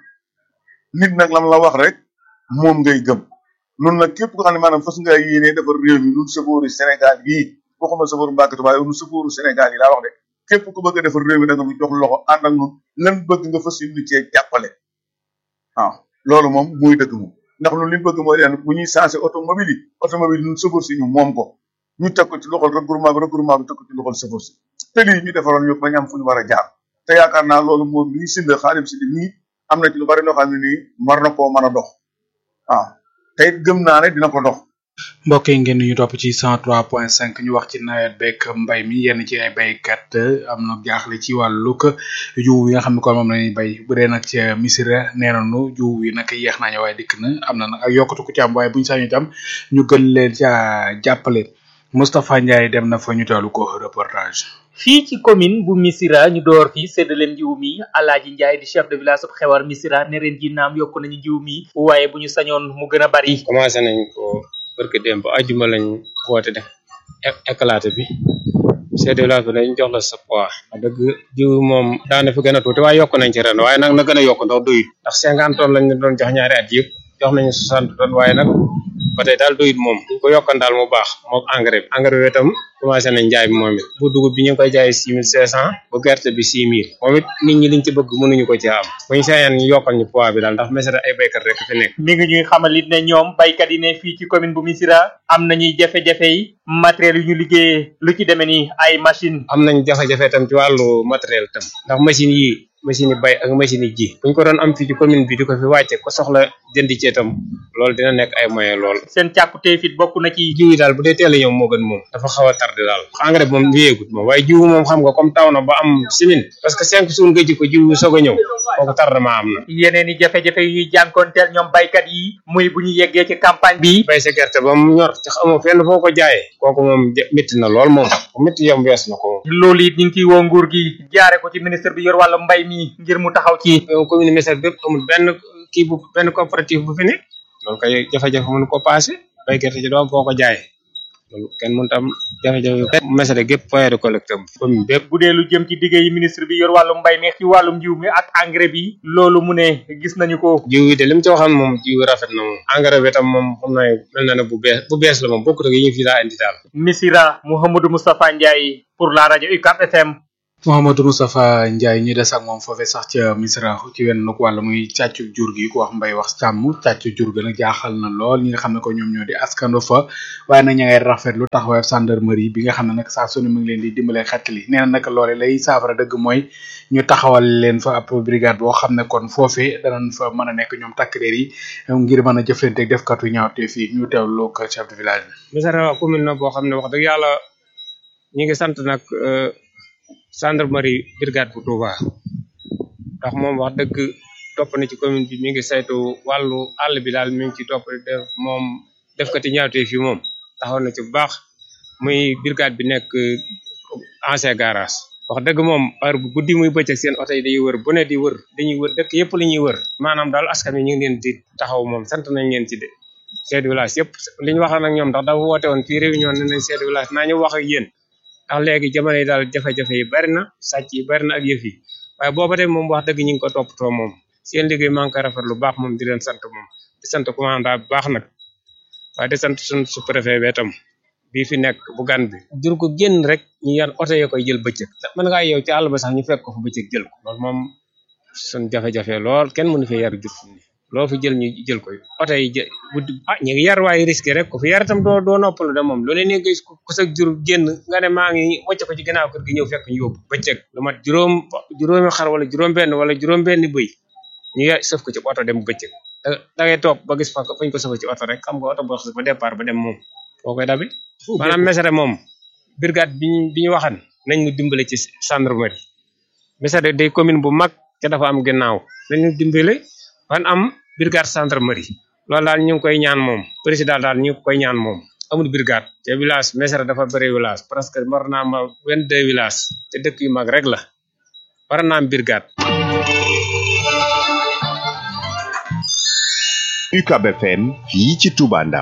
nit nag lam la wax rek moom ngay gëm nun nag képp ko xam ne maanaam fas nga yéene defar réew mi nun safooru Sénégal yii waxuma safooru Mbàkke Tuubaa yow nun safooru Sénégal yi laa wax de képp ku bëgg a defar réew mi da nga mu jox loxo ànd ak nun lan bëgg nga fas yéene cee jàppale waaw loolu moom muy dëgg moom ndax lu li bëgg mooy leen bu ñuy changé automobile yi automobile ñun sëfoor si ñu moom ko ñu teg ko ci loxol regroupement bi regroupement bi teg ko ci loxol sëfoor si te lii ñu defaroon yëpp bañ am fu ñu war a jaar te yaakaar naa loolu moom lii sinde xaalim si nii am na ci lu bari loo xam ne nii war na koo mën a dox waaw te it gëm naa ne dina ko dox mbokk yi ngeen ñu topp ci 103.5 ñu wax ci nawet beeg mbay mi yenn ci ay baykat am na jaaxle ci wàllug jiw yi nga xam ne kon moom la ñuy bay bu dee nag ci misira nee nañu jiw yi nag yeex naa ñëw waaye dikk na am na nag ak yokkatu ku ci am waaye bu ñu sañu itam ñu gën leen ca jàppale Moustapha Ndiaye dem na fa ñu teelu ko reportage. fii ci commune bu Missirah ñu door fi séddaleem jiw mi Alaaji Njaay di chef de village bu xewar Missirah ne ren ji naam yokk nañu jiw mi waaye bu ñu sañoon mu gën a bari commencé nañ ko barke démb ajuma lañ woote def éclaté bi chef de village bi dañ jox la sa poids wax dëgg jiw moom daana fi gën a tuuti waaye yokk nañ ci ren waaye nag na gën a yokk ndax doyut ndax cinquante tonnes lañ doon jox ñaari at yëpp jox nañu soixante tonnes waaye nag ba tey daal doyut moom buñ ko yokkan daal mu baax mook engrais bi engrais bi itam commencé nañ jaay bi moom it bu dugub bi ñu ngi koy jaayee six mille cinq cent bu gerte bi six mille moom it nit ñi liñ ci bëgg mënuñu ko ci am buñ sañaan ñu yokkal ñu poids bi daal ndax mesara ay baykat rek fi nekk mi ngi ñuy xamal it ne ñoom baykat yi ne fii ci commune bu Missirah am nañuy jafe-jafe yi matériel yu ñu liggéeyee lu ci demee ni ay machine am nañ jafe-jafe itam ci wàllu matériel tam ndax machine yi machine yi bay ak machine yi ji buñ ko doon am fii ci commune bi di ko fi wàcce ko soxla jënd ci itam loolu dina nekk ay moyen lool seen càkkutee fit bokk na ci jiw yi daal bu dee teel a ñëw moo gën moom dafa xaw a tardé daal engrais bi moom wéyeegut moom waaye jiw moom xam nga comme taw na ba am semaine parce que cinq jours nga ji ko jiw soog a ñëw kooku tardement am na yeneen i jafe-jafe yu ñuy jànkoonteel ñoom baykat yi muy bu ñu yeggee ci campagne bi bay sa gerte ba mu ñor ci xamoo fenn foo ko jaayee kooku moom métti na lool moom métti yom wees na ko moom loolu it ñu ngi ciy woo nguur gi jaare ko ci ministre bi yor wàllu mbay mi ngir mu taxaw ci commune Missirah bépp amul benn kii bu benn coopérative bu fi nekk loolu kay jafe-jafe mënu ko passé bay gerte ci doom foo ko jaayee loolu kenn mënut am jafe-jafe mesere gépp foyer de collecte am commune bépp bu dee lu jëm ci diggé yi ministre bi yor wàllum mbay mi ci wàllum jiw mi ak engrais bi loolu mu ne gis nañu ko jiw yi de li mu ci waxoon moom jiw rafet na moom engrais bi tam moom xam naa mel na ne bu bees bu bees la moom bokkut ak yi ñu fi daa indi daal Missira Mouhamadou Moustapha Ndiaye pour la rajo UCAP FM Mouhamadou Moustapha Ndiaye ñu des ak moom foofee sax ca Misra ci wenn nag wàlla muy càccu jur gi ku wax mbay wax càmm càccu jur ga nag jaaxal na lool ñi nga xam ne ko ñoom ñoo di askando fa waaye nag ña ngay rafetlu taxawaay gendarmerie bi nga xam ne nag saa su ne mu ngi leen di dimbale xettali nee na nag loole lay saafara dëgg mooy ñu taxawal leen fa ab brigade boo xam ne kon foofee danañ fa mën a nekk ñoom takk der yi ngir mën a jëflante ak defkatu ñaawte fii ñu teewlu ko chef de village bi. Misra commune na boo xam ne wax dëgg yàlla ñi ngi sant nag gendarmerie brigade bu Touba ndax moom wax dëgg topp na ci commune bi mi ngi saytu wàllu àll bi daal mi ngi ci topp def moom def ko ci ñaawtee fi moom taxaw na ci bu baax muy brigade bi nekk ancien garage wax dëgg moom heure bu guddi muy bëccëg seen oto yi day wër bu ne di wër dañuy wër dëkk yëpp la ñuy wër maanaam daal askan wi ñu ngi leen di taxaw moom sant nañ leen ci de chef de village yëpp li ñu waxoon ak ñoom ndax dafa woote woon fii réunion ne nañ chef de village naa ñu wax ak yéen ndax léegi jamono yi daal jafe-jafe yi bari na sàcc yi bari na ak yëf yi waaye booba tey moom wax dëgg ñu ngi ko toppatoo moom seen liggéey maa ngi koy rafet lu baax moom di leen sant moom di sant commandant bu baax nag waaye di sant suñ sous-préfet bi itam bii fi nekk bu gan bi jur ko génn rek ñu yan oto yoo koy jël bëccëg mën ngaa yow ci àll ba sax ñu fekk ko fu bëccëg jël ko loolu moom suñ jafe-jafe lool kenn mënu fee yar jur ni loo fi jël ñu jël ko oto yi jë guddi ah ñu ngi yar waaye risque rek ku fi yar itam doo doo noppalu de moom loolu ne nga gis ku sa jur génn nga ne maa ngi wàcc ko ci ginnaaw kër gi ñëw fekk ñu yóbbu bëccëg lu mat juróom juróomi xar wala juróom benn wala juróom benn bëy ñu ya sëf ko ci oto dem bëccëg da da ngay toog ba gis fa fañ ko sëf ci oto rek xam nga oto boo xas ba départ ba dem moom foo koy dabi maanaam mesere moom brigade bi ñu bi ñu waxan nañ ñu dimbale ci gendarmerie mesere day commune bu mag ca dafa am ginnaaw nañ ñu dimbale ban am brigade gendarmerie loolu daal ñu ngi koy ñaan moom président daal ñu ngi koy ñaan moom amul brigade te village mesere dafa bëri village presque war naa ma vingt deux village te dëkk yu mag rek la war naa am brigade UCAB FM fii ci Touba Ndam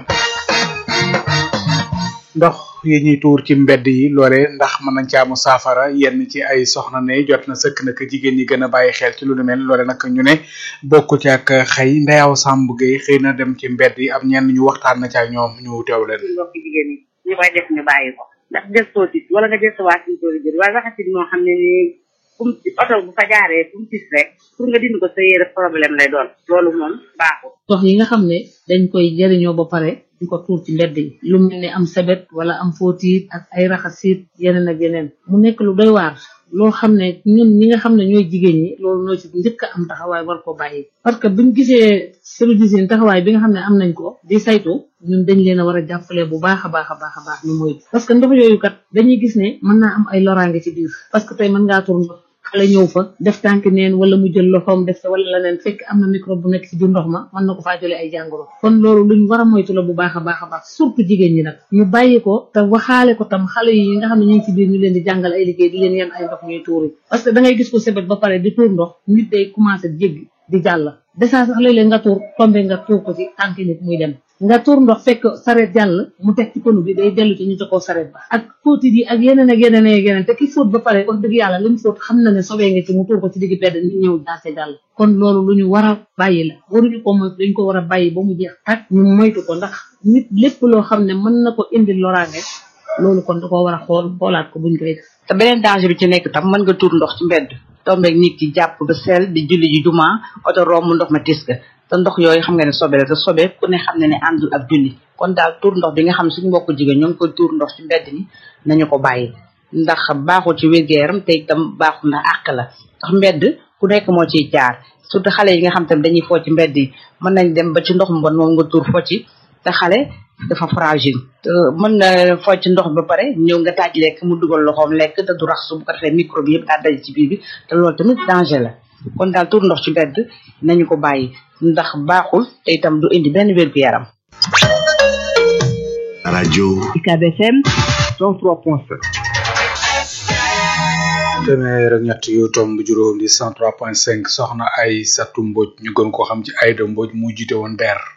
ndox yi ñuy tuur ci mbedd yi loole ndax mën nañ ci amu saafara yenn ci ay soxna ne jot na sëkk nag jigéen ñi gën a bàyyi xel ci lu nu mel loole nag ñu ne bokk ci ak xëy ndeyaw Samb Gueye xëy na dem ci mbedd yi am ñenn ñu waxtaan na ci ak ñoom ñu teew leen. mbokki jigéen ñi ñu koy def ñu bàyyi ko ndax gëstoo tis wala nga gëstuwaat suñu tool yi wala raxasit moo xam ne ni kum oto bu fa jaaree kum tis rek pour nga dindi ko sa yére problème lay doon loolu moom baaxul. ndox yi nga xam ne dañ koy jëriñoo ba pare di ko tuur ci mbedd yi lu mel ne am sebet wala am fóotiit ak ay raxasit yeneen ak yeneen mu nekk lu doy waar loo xam ne ñun ñi nga xam ne ñooy jigéen ñi loolu noo ci njëkk a am taxawaay war koo bàyyi parce que buñ gisee service yi taxawaay bi nga xam ne am nañ ko di saytu ñun dañ leen a war a jàppale bu baax a baax a baax a baax ñu moytu parce que ndox yooyu kat dañuy gis ne mën naa am ay loraange ci biir parce que tey mën ngaa tur ndox xale ñëw fa def tànk neen wala mu jël loxoom def sa wala leneen fekk am na microbe bu nekk ci biir ndox ma mën na ko faa jëlee ay jàngoro kon loolu luñ war a moytu la bu baax a baax a baax surtout jigéen ñi nag ñu bàyyi ko te waxaale ko tam xale yi nga xam ne ñu ngi ci biir ñu leen di jàngal ay liggéey di leen yan ay ndox ñuy tuuri parce que da ngay gis ko sebet ba pare di tuur ndox nit day commencé jéggi di jàll desaa sax léeg-léeg nga tuur tombe nga tuur ko ci tànk nit muy dem nga tuur ndox fekk sareet jàll mu teg ci pënu bi day dellu ci ñu ko sareet ba ak fóotit yi ak yeneen ak yeneen ak yeneen te ki fóot ba pare wax dëgg yàlla li mu fóot xam na ne sobee nga ci mu tuur ko ci digg bedd nit ñëw jaase jàll kon loolu lu ñu war a bàyyi la waruñu ko moytu dañ ko war a bàyyi ba mu jeex tak ñu moytu ko ndax nit lépp loo xam ne mën na ko indi loraange loolu kon da ko war a xool xoolaat ko buñ koy def te beneen danger bi ci nekk tam mën nga tuur ndox ci mbedd tombeeg nit ki jàpp ba sel di julli ji juma oto romb ndox ma tis ga te ndox yooyu xam nga ne sobe la te sobe ku ne xam ne ne àndul ak julli kon daal tuur ndox bi nga xam suñu mbokku jigéen ñoo ngi koy tuur ndox ci mbedd mi nañu ko bàyyi ndax baaxul ci wér-gu-yaram te itam baaxul ndax àq la ndax mbedd ku nekk moo ciy jaar surtout xale yi nga xam tam dañuy foo ci mbedd yi mën nañ dem ba ci ndox mu bon moom nga tuur fo ci te xale dafa fragile te mën na foo ci ndox ba pare ñëw nga taaj lekk mu dugal loxoom lekk te du rax su bu ko defee microbe yëpp daa daj ci biir bi te loolu tamit danger la kon daal tuur ndox ci mbedd nañu ko bàyyi ndax baaxul te itam du indi benn wér gu yaram rajo UCAB FM 103.7 téeméer ak ñett yu tomb juróom di 103.5 soxna ay satu mboj ñu gën koo xam ci ayda mboj mu jiite woon der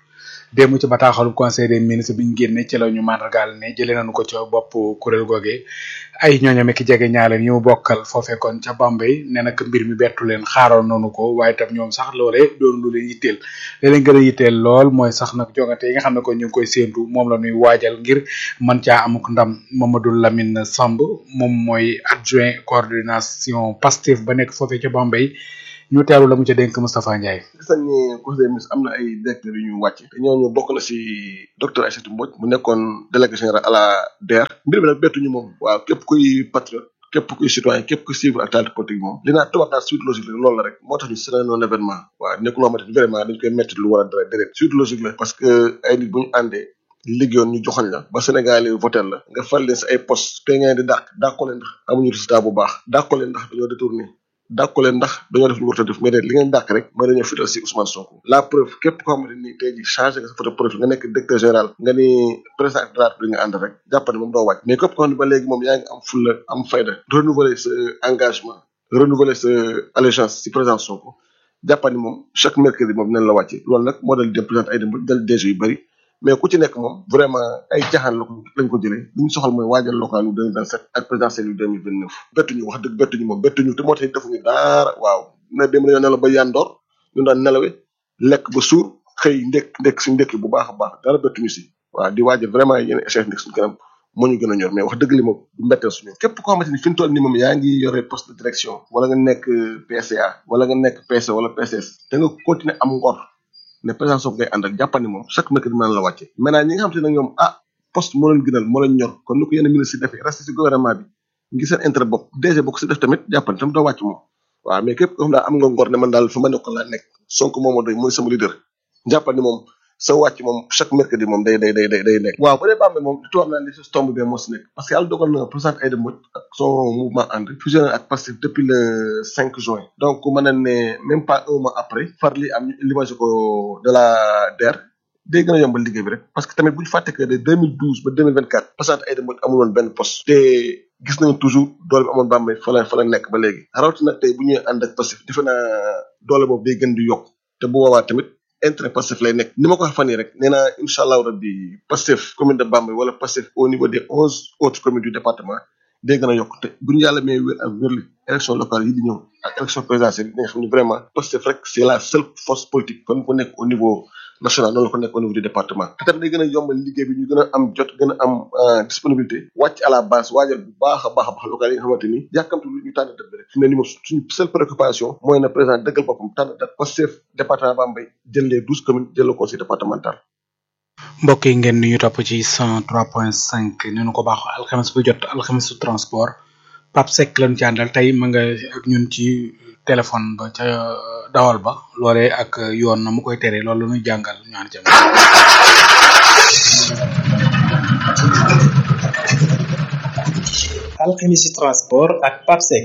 démb ci bataaxalu conseil des ministres bi ñu génne ci la ñu màndargaal ne jëlee nañu ko ca bopp kuréel googee ay ñooñam ki jege ñaaleen yi mu bokkal foofee kon ca Bambey nee na mbir mi bettu leen xaaroon nañu ko waaye tam ñoom sax loolee doon lu leen yitteel li leen gën a yitteel lool mooy sax nag jogante yi nga xam ne kon ñu ngi koy séentu moom la ñuy waajal ngir mën caa amuk ndam Mamadou Lamine Samb moom mooy adjoint coordination Pastef ba nekk foofee ca Bambey ñu teeru la mu ca dénk Moustapha Ndiaye. gis nañ ne conseil des ministres am na ay directeurs yu ñu wàcc te ñooñu bokk na si docteur Aïssatou Mbodj mu nekkoon délégué général à la DER mbir mi nag bettuñu moom waaw képp kuy patriote képp kuy citoyen képp kuy suivre actualité politique moom li naa tubaab naa suite logique la loolu la rek moo tax ñu c'est un événement waaw nekkul loo xamante ni vraiment dañ koy métti lu war a dara déedéet suite logique la parce que ay nit bu ñu àndee liggéeyoon ñu joxoñ la ba Sénégal yi voté la nga fal leen si ay poste te ngeen di dàq dàqoo leen ndax amuñu résultat bu baax dàqoo leen ndax dañoo détourné dàqu leen ndax dañoo def lu war a def mais de li ngeen dàq rek mooy dañoo fital si Ousmane Sonko la preuve képp koo xamante ni tey ji changé nga sa photo profil nga nekk directeur général nga ni président de la République nga ànd rek jàppane moom doo wàcc mais képp koo xam ne ba léegi moom yaa ngi am fulla am fayda renouveler sa engagement renouveler sa allégeance si président Sonko jàppani moom chaque mercredi moom dinañ la wàcce loolu nag moo dal dem président ay dem dal DG yu bëri mais ku ci nekk moom vraiment ay caaxaan la ko lañ ko jëlee li ñu soxal mooy waajal local yu 2027 ak présidentiel yu 2029 bettuñu wax dëgg bettuñu moom bettuñu te moo tax defuñu dara waaw na dem dañoo nelaw ba yandoor ñu daan nelawe lekk ba suur xëy ndekk ndekk suñu ndekki bu baax a baax dara bettuñu si waaw di waajal vraiment yeneen échéance nekk suñu kanam moo ñu gën a ñor mais wax dëgg li moom du mbetteel suñu képp koo xamante ni fi mu toll ni moom yaa ngi yore poste de direction wala nga nekk PCA wala nga nekk PC wala PCS da nga continuer am ngor ne président Sonko ngay ànd ak jàppani moom chaque mercredi mën la wàcce maintenant ñi nga xam te ne ñoom ah poste moo leen gënal moo leen ñor kon ni ko yenn ministre yi defee resté si gouvernement bi ngi seen intérêt bopp DG bokk si def tamit jàppani tam doo wàcc moom waaw mais képp koo xam daal am nga ngor ne man daal fa ma nekkoon laa nekk Sonko moom moo doy mooy sama leader jàppani moom sa wàcc moom chaque mercredi moom day day day day day nekk waaw bu dee Bambey moom li tubaab naan li si tombe bi moo si nekk parce que yàlla dogal na président Aïda Mbodj ak son mouvement ànd fusionné ak Pastef depuis le 5 juin donc mën na ne même pas un mois après far li am limage ko de la DER day gën a yombal liggéey bi rek parce que tamit bu ñu fàtte que de 2012 ba 2024 président Aïda Mbodj amul woon benn poste te gis nañu toujours doole bi amoon Bambey fa la fa la nekk ba léegi rawatina tey bu ñuy ànd ak Pastef defe naa doole boobu day gën di yokk te bu boobaa tamit intérêt Pastef lay nekk ni ma ko waxee fan yii rek nee naa incha allahu rabbi Pastef commune de Bambey wala Pastef au niveau des onze autres communes du département day gën a yokk te bu ñu yàlla may wér ak wérli élection locale yi di ñëw ak élection présidentielle yi nga xam ne vraiment Pastef rek c'est la seule force politique kon ko nekk au niveau national noonu la ko nekk au niveau du département te tamit day gën a yombal liggéey bi ñu gën a am jot gën a am disponibilité wàcc à la base waajal bu baax a baax a baax local yi nga xamante ni yàkkamtu lu ñu tànn date bi rek fi mu ne ni moom suñu seule préoccupation mooy na président dëggal boppam tànn date Pastef département Bambey jël les douze communes jël le conseil départemental mbokk yi ngeen ñu topp ci 103.5 ni nu ko baax alxames bu jot alxames su transport Pape Seck lañu ci àndal tey ma nga ak ñun ci téléphone ba ca dawal ba loolee ak yoon na mu koy tere loolu la ñuy jàngal ñu ànd ca alxemisi transport ak Pape Seck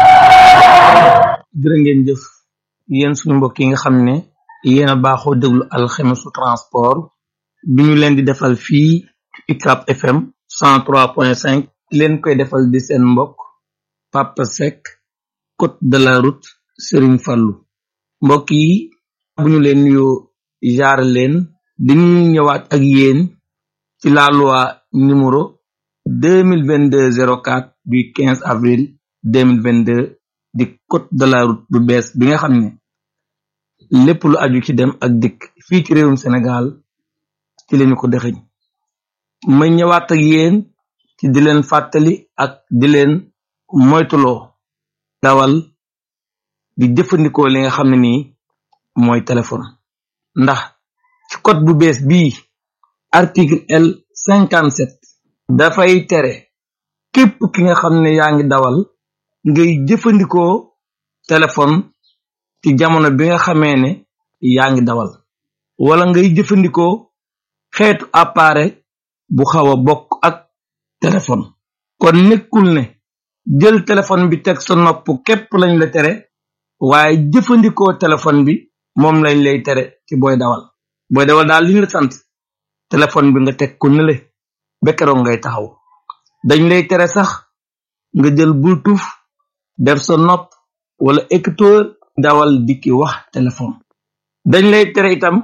jërë ngeen jëf yéen suñu mbokk yi nga xam ne yéen a baaxoo déglu alxemisu transport bi ñu leen di defal fii UCAB FM 103.5 leen koy defal di seen mbokk Papa Seck côte de la route Serigne Fallou mbokk yi bu ñu leen nuyoo jaar leen dañuy ñëwaat ak yéen ci la loi numéro 2022 04 du 15 avril 2022 di code de la route bu bees bi nga xam ne lépp lu aju ci dem ak dikk fii ci réewum Sénégal ci lañu ko dexeñ ma ñëwaat ak yéen ci di leen fàttali ak di leen moytuloo dawal di jëfandikoo li nga xam ne nii mooy téléphone ndax ci code bu bees bii article L 57 dafay tere képp ki nga xam ne yaa ngi dawal ngay jëfandikoo téléphone ci jamono bi nga xamee ne yaa ngi dawal wala ngay jëfandikoo xeetu appareil bu xaw a bokk ak téléphone kon nekkul ne jël téléphone bi teg sa nopp képp lañ la tere waaye jëfandikoo téléphone bi moom lañ lay tere ci booy dawal booy dawal daal li ñu la sant téléphone bi nga teg ko nële ba keroog ngay taxaw dañ lay tere sax nga jël bluetooth def sa nopp wala écouteur dawal di ki wax téléphone dañ lay tere itam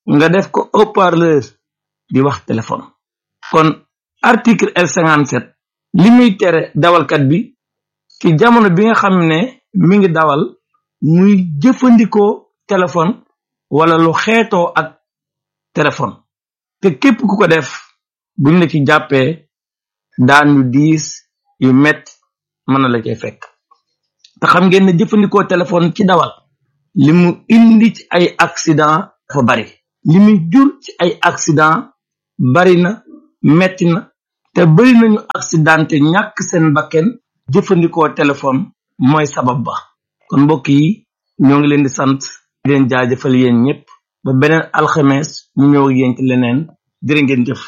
nga def ko haut-parleur di wax téléphone kon article L57 li muy tere dawalkat bi ci jamono bi nga xam ne mi ngi dawal muy jëfandikoo téléphone wala lu xeetoo ak téléphone te képp ku ko def buñ la ci jàppee daan yu diis yu metti mën na la cay fekk te xam ngeen ne jëfandikoo téléphone ci dawal li mu indi ci ay accident dafa bari li muy jur ci ay accident bari na metti na te bari nañu accidenté ñàkk seen bakken jëfandikoo téléphone mooy sabab ba kon mbokk yi ñoo ngi leen di sant di leen jaajëfal yéen ñëpp ba beneen alxames ñu ñëw ak yéen ci leneen jërë ngeen jëf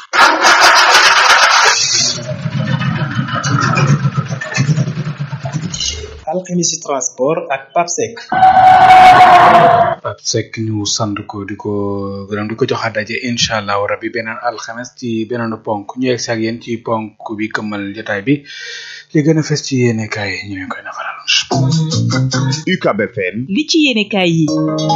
alxemisi transport ak papsec Pape Seck ñu sant ko di ko gërëm di ko joxaat daje incha allahu rabbi beneen alxames ci beneen ponk ñu yegg si ak yéen ci ponk bi këmmal jotaay bi li gën a fes ci yéene kaay ñu leen koy nafaral. UCAB FM li ci yéene kaay yi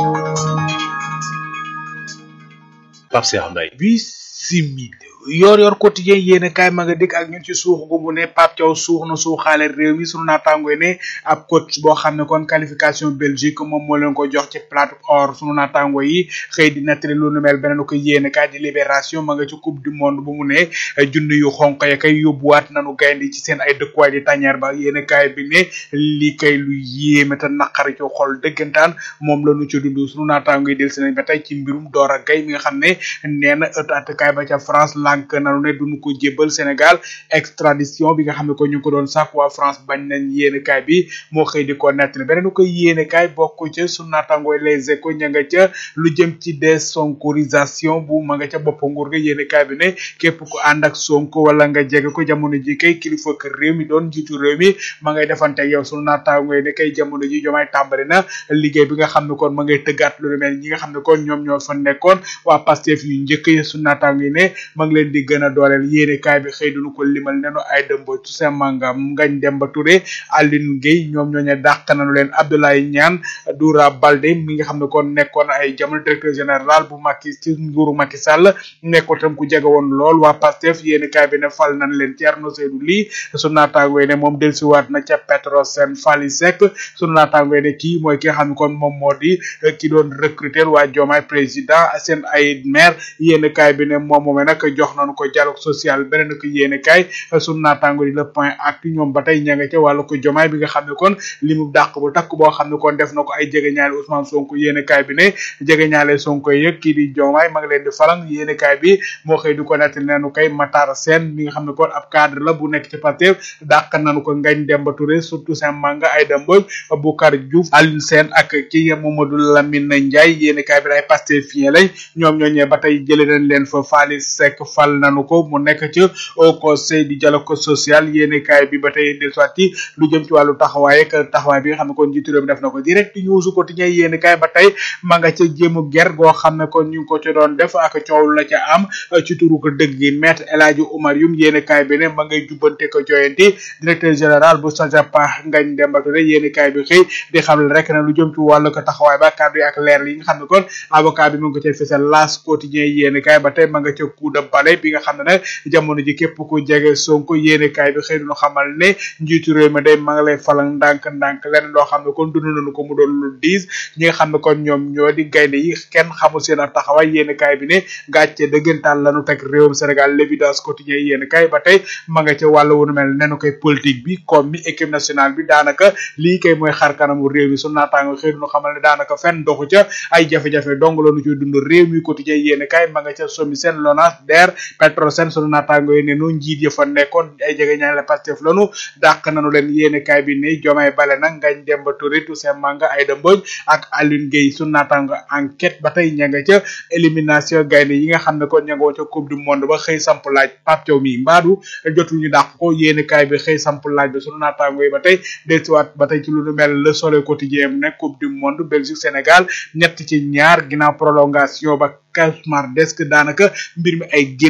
Pape Cheikh Mbaye bisimil yor yor quotidien yéene kaay ma nga dikk ak ñun ci suux gu mu ne Pape Thiaw suux na suuxaale réew mi sunu naataangoy ne ab coach boo xam ne kon qualification Belgique moom moo leen ko jox ci plate or sunu naataango yi xëy di nettali lu nu mel beneen ko yéene kaay di libération ma nga ci coupe du monde bu mu ne junni yu xonq ya kay yóbbuwaat nanu gaynde ci seen ay dëkkuwaay di tàññeer ba yéene kaay bi ne lii kay lu yéeme te naqari ci xol dëggantaan moom la nu ci dund sunu naataango yi del si nañ ba tey ci mbirum Dora Gaye mi nga xam ne nee na ëtt attakaay ba ca France lànk nanu ne duñu ko jébbal Sénégal extradition bi nga xam ne ko ñu ngi ko doon sàkk waa France bañ nañ yéene kaay bi moo xëy di ko nettali beneen ko yéene kaay bokk ca sunu naataangooy les échos ña nga ca lu jëm ci désonkorisation bu ma nga ca bopp nguur ga yéene kaay bi ne képp ku ànd ak Sonko wala nga jege ko jamono ji kay kilifa kër réew mi doon jiitu réew mi ma ngay defante yow sunu naataangooy ne kay jamono ji jomaay tàmbali na liggéey bi nga xam ne kon ma ngay tëggaat lu mel ñi nga xam ne kon ñoom ñoo fa nekkoon waa Pastef yu njëkk yi sunu naataangooy ne ma ngi leen di gën a dooleel yéene kaay bi xëy duñu ko limal nenu ay dëmbo Toussaint Manga Ngagne Demba Touré Aline Gueye ñoom ñooñu dàq nañu leen Abdoulaye Niane Doura Baldé mi nga xam ne kon nekkoon ay jamono directeur général bu Macky ci nguuru Macky Sall nekkoon tam ku jege woon lool waa Pastef yéene kaay bi ne fal nañ leen Thierno Seydou Ly sunu naataangoo ne moom dellusiwaat na ca Petrosen Fally Seck sunu naataangoo ne kii mooy ki nga xam ne kon moom moo di ki doon recruter waa Diomaye président seen ay maire yéene kaay bi ne moom moomee nag jox nañu ko dialogue social beneen ko yéene kaay sunu naataango di le point ak ñoom ba tey ña nga ca wàllu ko jomaay bi nga xam ne kon li mu dàq bu takk boo xam ne kon def na ko ay jege ñaale Ousmane Sonko yéene kaay bi ne jege ñaale Sonko yëg kii di jomaay ma ngi leen di falang yéene kaay bi moo xëy di ko nettali neenu kay Matar Sène mi nga xam ne kon ab cadre la bu nekk ci Pastef dàq nañu ko Ngagne Demba Touré surtout Saint Manga Aïda Mbodj Boucar Diouf Alioune Sène ak kii Mamadou Lamine Ndiaye yéene kaay bi ay Pastefien lañ ñoom ñooñee ba tey jëlee nañ leen fa Fally Seck fal nañu ko mu nekk ci au conseil du dialogue social yéene kaay bi ba tey del soit ci lu jëm ci wàllu taxawaay ak taxawaay bi nga xam ne kon njiitu réew mi def na ko direct news quotidien yéene kaay ba tey ma nga ca jéemu ger goo xam ne kon ñu ngi ko ci doon def ak coow la ca am ci turu ko dëgg gi maître El Hadji Oumar Youm yéene kaay bi ne ma ngay jubbante ko joyanti directeur général bu SOGEPA Ngagne Demba Touré yéene kaay bi xëy di xam rek ne lu jëm ci wàllu ko taxawaay ba kàddu yi ak leer yi nga xam ne kon avocat bi mu ngi ko cay fësal las quotidien yéene kaay ba tey ma nga ca coup de balai bi nga xam ne nag jamono ji képp ku jege Sonko yéene kaay bi xëy duñu xamal ne njiitu réew mi day ma nga lay falang ndànk ndànk leneen loo xam ne kon dund nañu ko mu doon lu diis ñi nga xam ne kon ñoom ñoo di gaynde yi kenn xamul seen ab taxawaay yéene kaay bi ne gàcce dëggantaan lañu teg réewum Sénégal l'évidence quotidien yéene kaay ba tey ma nga ca wàllu wunu mel nenu koy politique bi comme mi équipe nationale bi daanaka lii kay mooy xar kanamu réew mi su naataango xëy duñu xamal ne daanaka fenn doxu ca ay jafe-jafe dong lañu ci dund réew mi quotidien yéene kaay ma nga ca somi seen LONASE DER Petrosen sunu naataango yi ne nu njiit ya fa nekkoon ay jege ñaan la Pastef lanu dàq nañu leen yéene kaay bi ne Diomaye Bale nag Ngagne Demba Touré Toussaint Manga Aïda Mbodj ak Aline Gueye sunu naataango enquête ba tey ña nga ca élimination gaynde yi nga xam ne kon ña nga ca coupe du monde ba xëy samp laaj Pape Thiaw mi mbaadu jotul ñu dàq ko yéene kaay bi xëy samp laaj bi sunu naataango yi ba tey dellusiwaat ba tey ci lu nu mel le soleil quotidien mu ne coupe du monde Belgique Sénégal ñett ci ñaar ginnaaw prolongation ba cauchemar desk daanaka mbir mi ay génn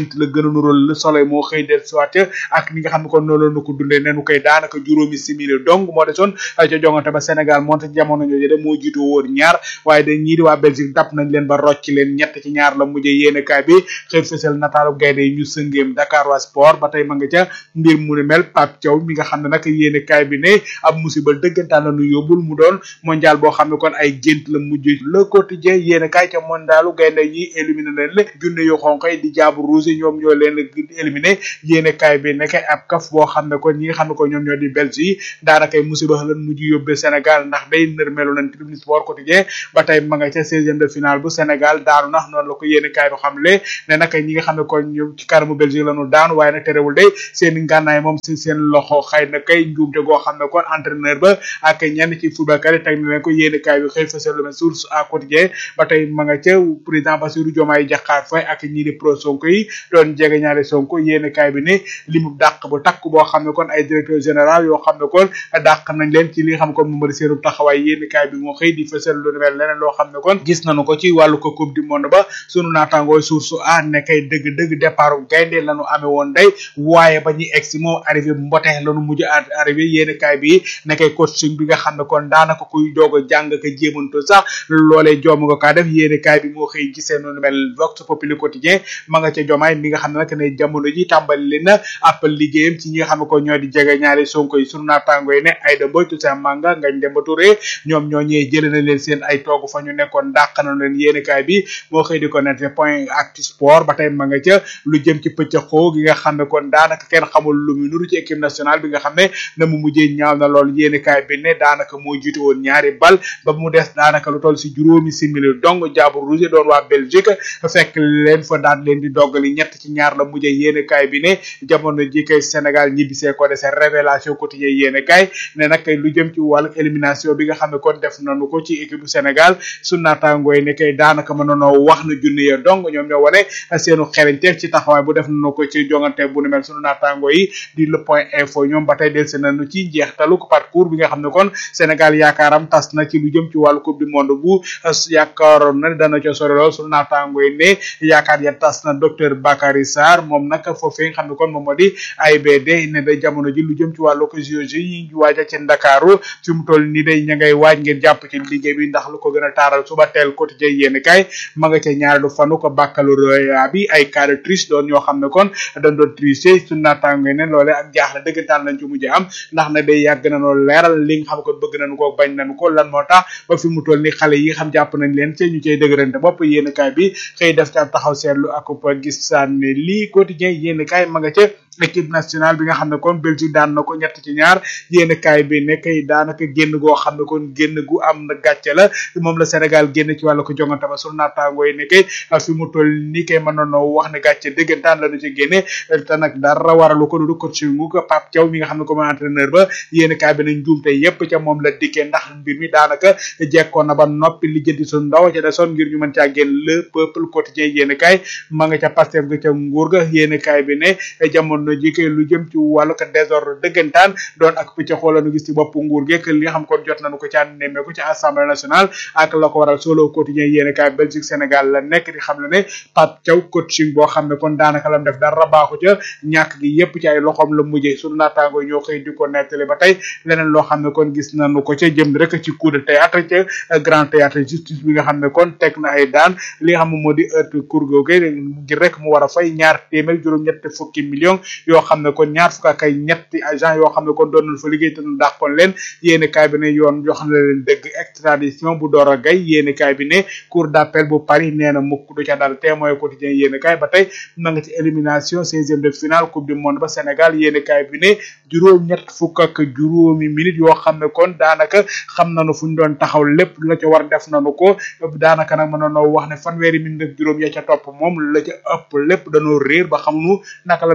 gént la gën a nural le soleil moo xëy del soit ak ni nga xam ne kon noonu la nu ko dundee nenu koy daanaka juróomi simili donc moo desoon ca jongante ba Sénégal moonte jamono jooju de moo jiitu woon ñaar waaye dañ ñii di waa Belgique dab nañ leen ba rocc leen ñett ci ñaar la mujjee yéene kaay bi xëy fësal nataalu gaynde yi ñu sëngeem Dakar waa sport ba tey ma nga ca mbir mu ne mel Pape Thiaw mi nga xam ne nag yéene kaay bi ne ab musiba dëggantaan la nu yóbbul mu doon mondial boo xam ne kon ay gént la mujj le quotidien yéene kaay ca mondialu gaynde yi éliminé leen la junne yu xonq yi di jaabu rouge ñoom ñoo leen éliminé yéene kaay bi nekk ab kaf boo xam ne kon ñi nga xam ne ko ñoom ñoo di Belgique yi daanakay musiba lan mujj yóbbee Sénégal ndax day nërmelu nañ tribune sport quotidien ba tey ma nga ca seizième de finale bu Sénégal daanu nax noonu la ko yéene kaay bi xamle ne nag ñi nga xam ne kon ñoom ci kanamu Belgique la ñu daanu waaye nag terewul day seen ngànnaay moom si seen loxo xëy na kay njuumte goo xam ne kon entraîneur ba ak ñenn ci footballkat yi teg na leen ko yéene kaay bi xëy fasal lu source à quotidien ba tey ma nga ca président Bassirou Diomaye Diakhar Faye ak ñii di pro Sonko yi doon jege ñaari Sonko yéene kaay bi ne limu dàq bu takk boo xam ne kon ay directeur général yoo xam ne kon dàq nañ leen ci li nga xam ne kon moom di seenu taxawaay yéene kaay bi moo xëy di fësal lu mel leneen loo xam ne kon gis nañu ko ci wàllu ko coupe du monde ba sunu naataangooy source a nekkay dëgg dëgg départ gaynde lañu amee woon day waaye ba ñuy egsi moom arrivé mbote lañu mujj arrivé yéene kaay bi nekkay coaching bi nga xam ne kon daanaka kuy doog a jàng ka jéemantu sax loolee joom nga kaa def yéene kaay bi moo xëy gisee nu mel vox populi quotidien ma nga ca jomaay mi nga xam ne nag ne jamono ji tàmbali leen na ab liggéeyam ci ñi nga xam ne ko ñoo di jege ñaari sonko yi sunu naataangoo yi ne Aïda Mbodj Toussaint Manga Ngagne Demba Touré ñoom ñoo ñëwee jëlee na leen seen ay toogu fa ñu nekkoon dàq na leen yéene kaay bi moo xëy di ko nette point actu sport ba tey ma nga ca lu jëm ci pëccëxoo gi nga xam ne kon daanaka kenn xamul lu mu nuru ci équipe nationale bi nga xam ne na mu mujjee ñaaw na lool yéene kaay bi ne daanaka moo jiitu woon ñaari bal ba mu des daanaka lu toll si juróomi simili dong jaabu rouge doon waa Belgique fekk leen fa daan leen di doggali ñett ci ñaar la mujjee yéene kaay bi ne jamono ji kay Sénégal ñibbisee ko dese révélation quotidien yéene kaay ne nag kay lu jëm ci wàllu élimination bi nga xam ne kon def nañu ko ci équipe bu Sénégal su naataangooy ne kay daanaka mën nanoo wax na junne ya dong ñoom ñoo wane seenu xereñteef ci taxawaay bu def nañu ko ci jongante bu nu mel sunu naataangoo yi di le point info ñoom ba tey delsi nañu ci njeextalu parcours bi nga xam ne kon Sénégal yaakaaram tas na ci lu jëm ci wàllu coupe du monde bu yaakaaroon na dana ca sori lool sunu naataangoo yi ne yaakaar ya tas na docteur Bakary Sarr moom nag foofee nga xam ne kon moom moo di AIBD ne da jamono ji lu jëm ci wàllu ko JOJ yi ñu waaja ci Ndakaaru fi mu toll nii day ña ngay waaj ngeen jàpp ci liggéey bi ndax lu ko gën a taaral suba teel quotidien yéen kay ma nga ca ñaareelu fanu ko baccalauréat bi ay cas de triche doon ñoo xam ne kon dañ doon tricher su naataango ne loole ak jaaxle dëggantaan lañ ci mujj am ndax na day yàgg na noo leeral li nga xam ko bëgg nañu ko bañ nañu ko lan moo tax ba fi mu toll ni xale yi xam jàpp nañ leen ci ñu cay dëgërante bopp yéen kay bi xëy def ca taxaw seetlu ak gis saan ne lii quotidien yéen kay ma nga ca équipe nationale bi nga xam ne kon Belgique daan na ko ñett ci ñaar yéen kaay bi nekk daanaka génn goo xam ne kon génn gu am na gàcce la moom la Sénégal génn ci wàllu ko jongante ba sunu naataangoo yi ne kay fi mu toll ni kay mën nañoo wax ne gàcce dëggantaan la ñu ci génne te nag dara waralu ko du coaching mu ko Pape Thiaw mi nga xam ne comme entraîneur ba yéen kaay bi nañ juumte yépp ca moom la dikkee ndax mbir mi daanaka jekkoon na ba noppi lijjanti su ndaw ca desoon ngir ñu mën caa génn le peuple quotidien yéen kaay ma nga ca Pastef ga ca nguur ga yéen kaay bi ne jamono ji kay lu jëm ci wàllu ko désordre dëggantaan doon ak pëcc xoolanu gis ci bopp nguur geek li nga xam kon jot nañu ko ci ànd nemmeeku ci assemblée nationale ak la ko waral solo quotidien yéene kaay Belgique Sénégal la nekk di xam ne ne Pape Thiaw coaching boo xam ne kon daanaka lam def dara baaxu ca ñàkk gi yépp ci ay loxoom la mujjee sunu naataango ñoo xëy di ko nettali ba tey leneen loo xam ne kon gis nañu ko ca jëm rek ci coup de théâtre ca grand théâtre justice bi nga xam ne kon teg na ay daan li nga xam ne moo di heure cour googu ngir rek mu war a fay ñaar téeméer juróom-ñett fukki millions yoo xam ne kon ñaar fukk ak ay ñetti agent yoo xam ne kon doon nañ fa liggéey te ñu dàqoon leen yéene kaay bi ne yoon jox na leen dëgg extradition bu door a gay yéene kaay bi ne cour d'appel bu Paris nee na mukk du ca dal témoin quotidien yéene kaay ba tey ma nga ci élimination seizième de finale coupe du monde ba Sénégal yéene kaay bi ne juróom ñett fukk ak juróomi minutes yoo xam ne kon daanaka xam nañu fu ñu doon taxaw lépp la ca war def nañu ko daanaka nag mën nañoo wax ne fanweeri minutes ak juróom ya ca topp moom la ca ëpp lépp dañoo réer ba xamuñu naka la ñuy taxawee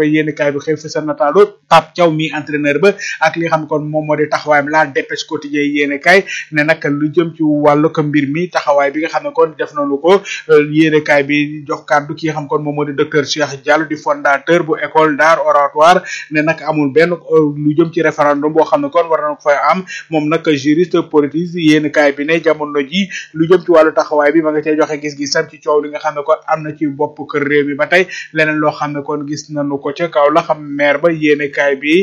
yéen kaay bi xëy fësal nataalu Pape Thiaw mi entraîneur ba ak li nga xam ne kon moom moo di taxawaayam la dépêche quotidien yéen kaay ne nag lu jëm ci wàllu ko mbir mi taxawaay bi nga xam ne kon def nañu ko yéen kaay bi jox kàddu ki nga xam kon moom moo di docteur Cheikh Diallo di fondateur bu école d'art oratoire ne nag amul benn lu jëm ci référendum boo xam ne kon war na ko fay am moom nag juriste politique yéen kaay bi ne jamono ji lu jëm ci wàllu taxawaay bi ma nga cee joxe gis-gisam ci coow li nga xam ne kon am na ci bopp kër réew mi ba tey leneen loo xam ne kon gis nañu ko ca kaw la xam maire ba yéen kaay bi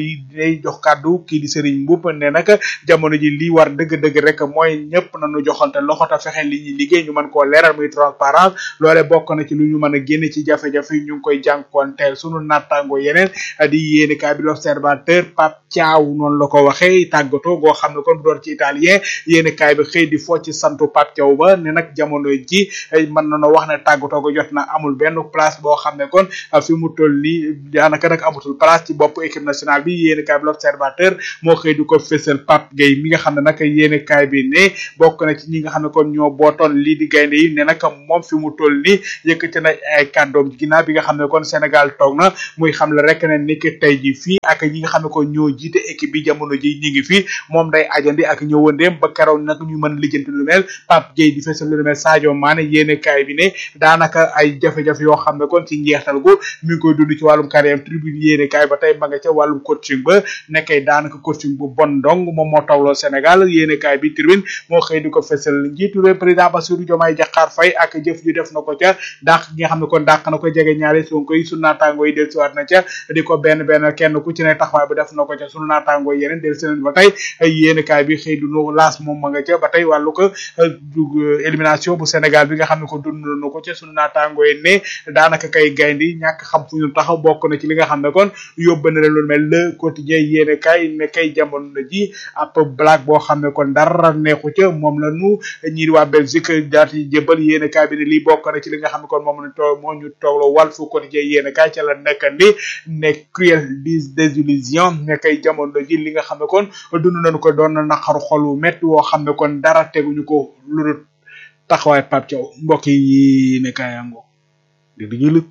day jox kàddu kii di Serigne Mboup ne nag jamono ji li war dëgg-dëgg rek mooy ñëpp nañu joxante loxo ta fexe li ñuy liggéey ñu mën koo leeral muy transparence loole bokk na ci lu ñu mën a génne ci jafe-jafe yi ñu ngi koy jànkoonteel sunu nattaango yeneen di yéen kaay bi l'observateur Pape Thiaw noonu la ko waxee tàggatoo goo xam ne kon bu doon ci italien yéen kaay bi xëy di foo ci santu Pape Thiaw ba ne nag jamono ji mën nañoo wax ne tàggatoo go jot na amul benn place boo xam ne kon fi mu toll nii daanaka nag amatul place ci bopp équipe nationale bi yéen kaay bi l'observateur moo xëy di ko fësal Pape Gueye mi nga xam ne nag yéen kaay bi ne bokk na ci ñi nga xam ne kon ñoo bootoon lii di gaynde yi ne nag moom fi mu toll nii yëkkati na ay kàddoom ginnaaw bi nga xam ne kon Sénégal toog na muy xam le rek ne ni ki tey ji fii ak ñi nga xam ne kon ñoo jiite équipe bi jamono ji ñi ngi fii moom day ajandi ak ñëwandeem ba keroog nag ñu mën lijjanti lu mel Pape Gueye di fësal lu mel Sadio Mané yéene kaay bi ne daanaka ay jafe-jafe yoo xam ne kon ci njeextal gu mi ngi koy dund ci wàllum carrière tribune yéene kaay ba tey ma nga ca wàllum coaching ba nekkay daanaka coaching bu bon dong moom moo tawloo Sénégal yéene kaay bi tribune moo xëy di ko fësal njiitu réew président Bassirou Diomaye Diakhar Faye ak jëf ju def na ko ca dàq gi nga xam ne kon dàq na ko jege ñaari Sonko yi sunu naataango yi dellusiwaat na ca di ko benn benn kenn ku ci ne taxawaay bu def na ko ca sunu naataango yi yeneen dellusi nañ ba tey yéene kaay bi xëy du nu laas moom ma nga ca ba tey wàllu ko élimination bu Sénégal bi nga xam ne ko dund na ko ca sunu naataango yi ne daanaka kay gayndi ñàkk xam fu ñu taxaw bokk na ci li nga xam ne kon yóbbu na leen lu mel le quotidien yéene kaay ne kay jamono ji ab blague boo xam ne kon dara neexu ca moom la nu ñii di waa Belgique daati jëbal yéene kaay bi ne lii bokk na ci li nga xam ne kon moom la toog moo ñu toogloo wàll fu quotidien yéene kaay ca la nekk ni ne cruel dis désillusion ne kay jamono ji li nga xam ne kon dund nañu ko doon na naqaru xol wu métti woo xam ne kon dara teguñu ko lu dul taxawaay Pape Thiaw mbokk yi ne kaay ango di di jëlëg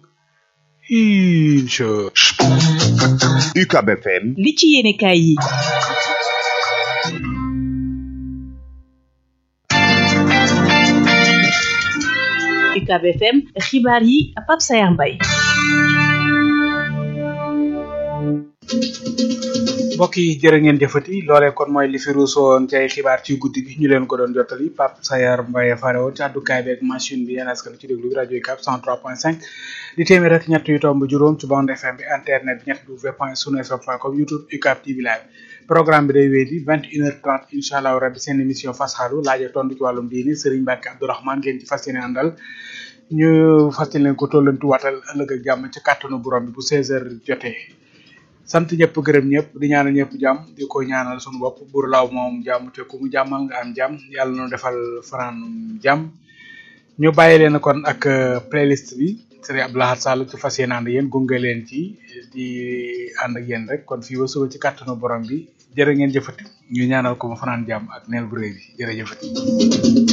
incha UCAB FM li ci yéene kaay yi UCAB FM xibaar yi Pape Sayar Mbaye mbokk yi jërë ngeen jëfati loolee kon mooy li fi ruusoon ci ay xibaar ci guddi gi ñu leen ko doon jottali Pape Sayar Mbaye fare woon ci àddukaay bi ak machine bi yéen askan ci déglu bi rajo yi cap 103.5 di téeméer ak ñett yu tomb juróom ci bande FM bi internet bi ñett w point sunu fm point com youtube UCAB TV live programme bi day wéy di vingt une heure trente incha allah rabbi seen émission fasxalu laaje tontu ci wàllum diini Serigne Mbacke Abdourahmane ngeen ci fas yéene àndal ñu fas yéene ko tollantu waatal ëllëg ak jàmm ci kàttanu borom bi bu 16 heures jotee sant ñëpp gërëm ñëpp di ñaanal ñëpp jàmm di ko ñaanal suñu bopp buur laaw moom jàmm te ku mu jàmmal nga am jàmm yàlla nu defal fanaan jàmm ñu bàyyi leen kon ak playlist bi Serigne Abdou Lahad Sall ci fas yéene ànd yéen gunge leen ci di ànd ak yéen rek kon fii ba suba ci kàttanu borom bi jërë ngeen jëfati ñu ñaanal ko mu fanaan jàmm ak neel bu rëy bi jërëjëfati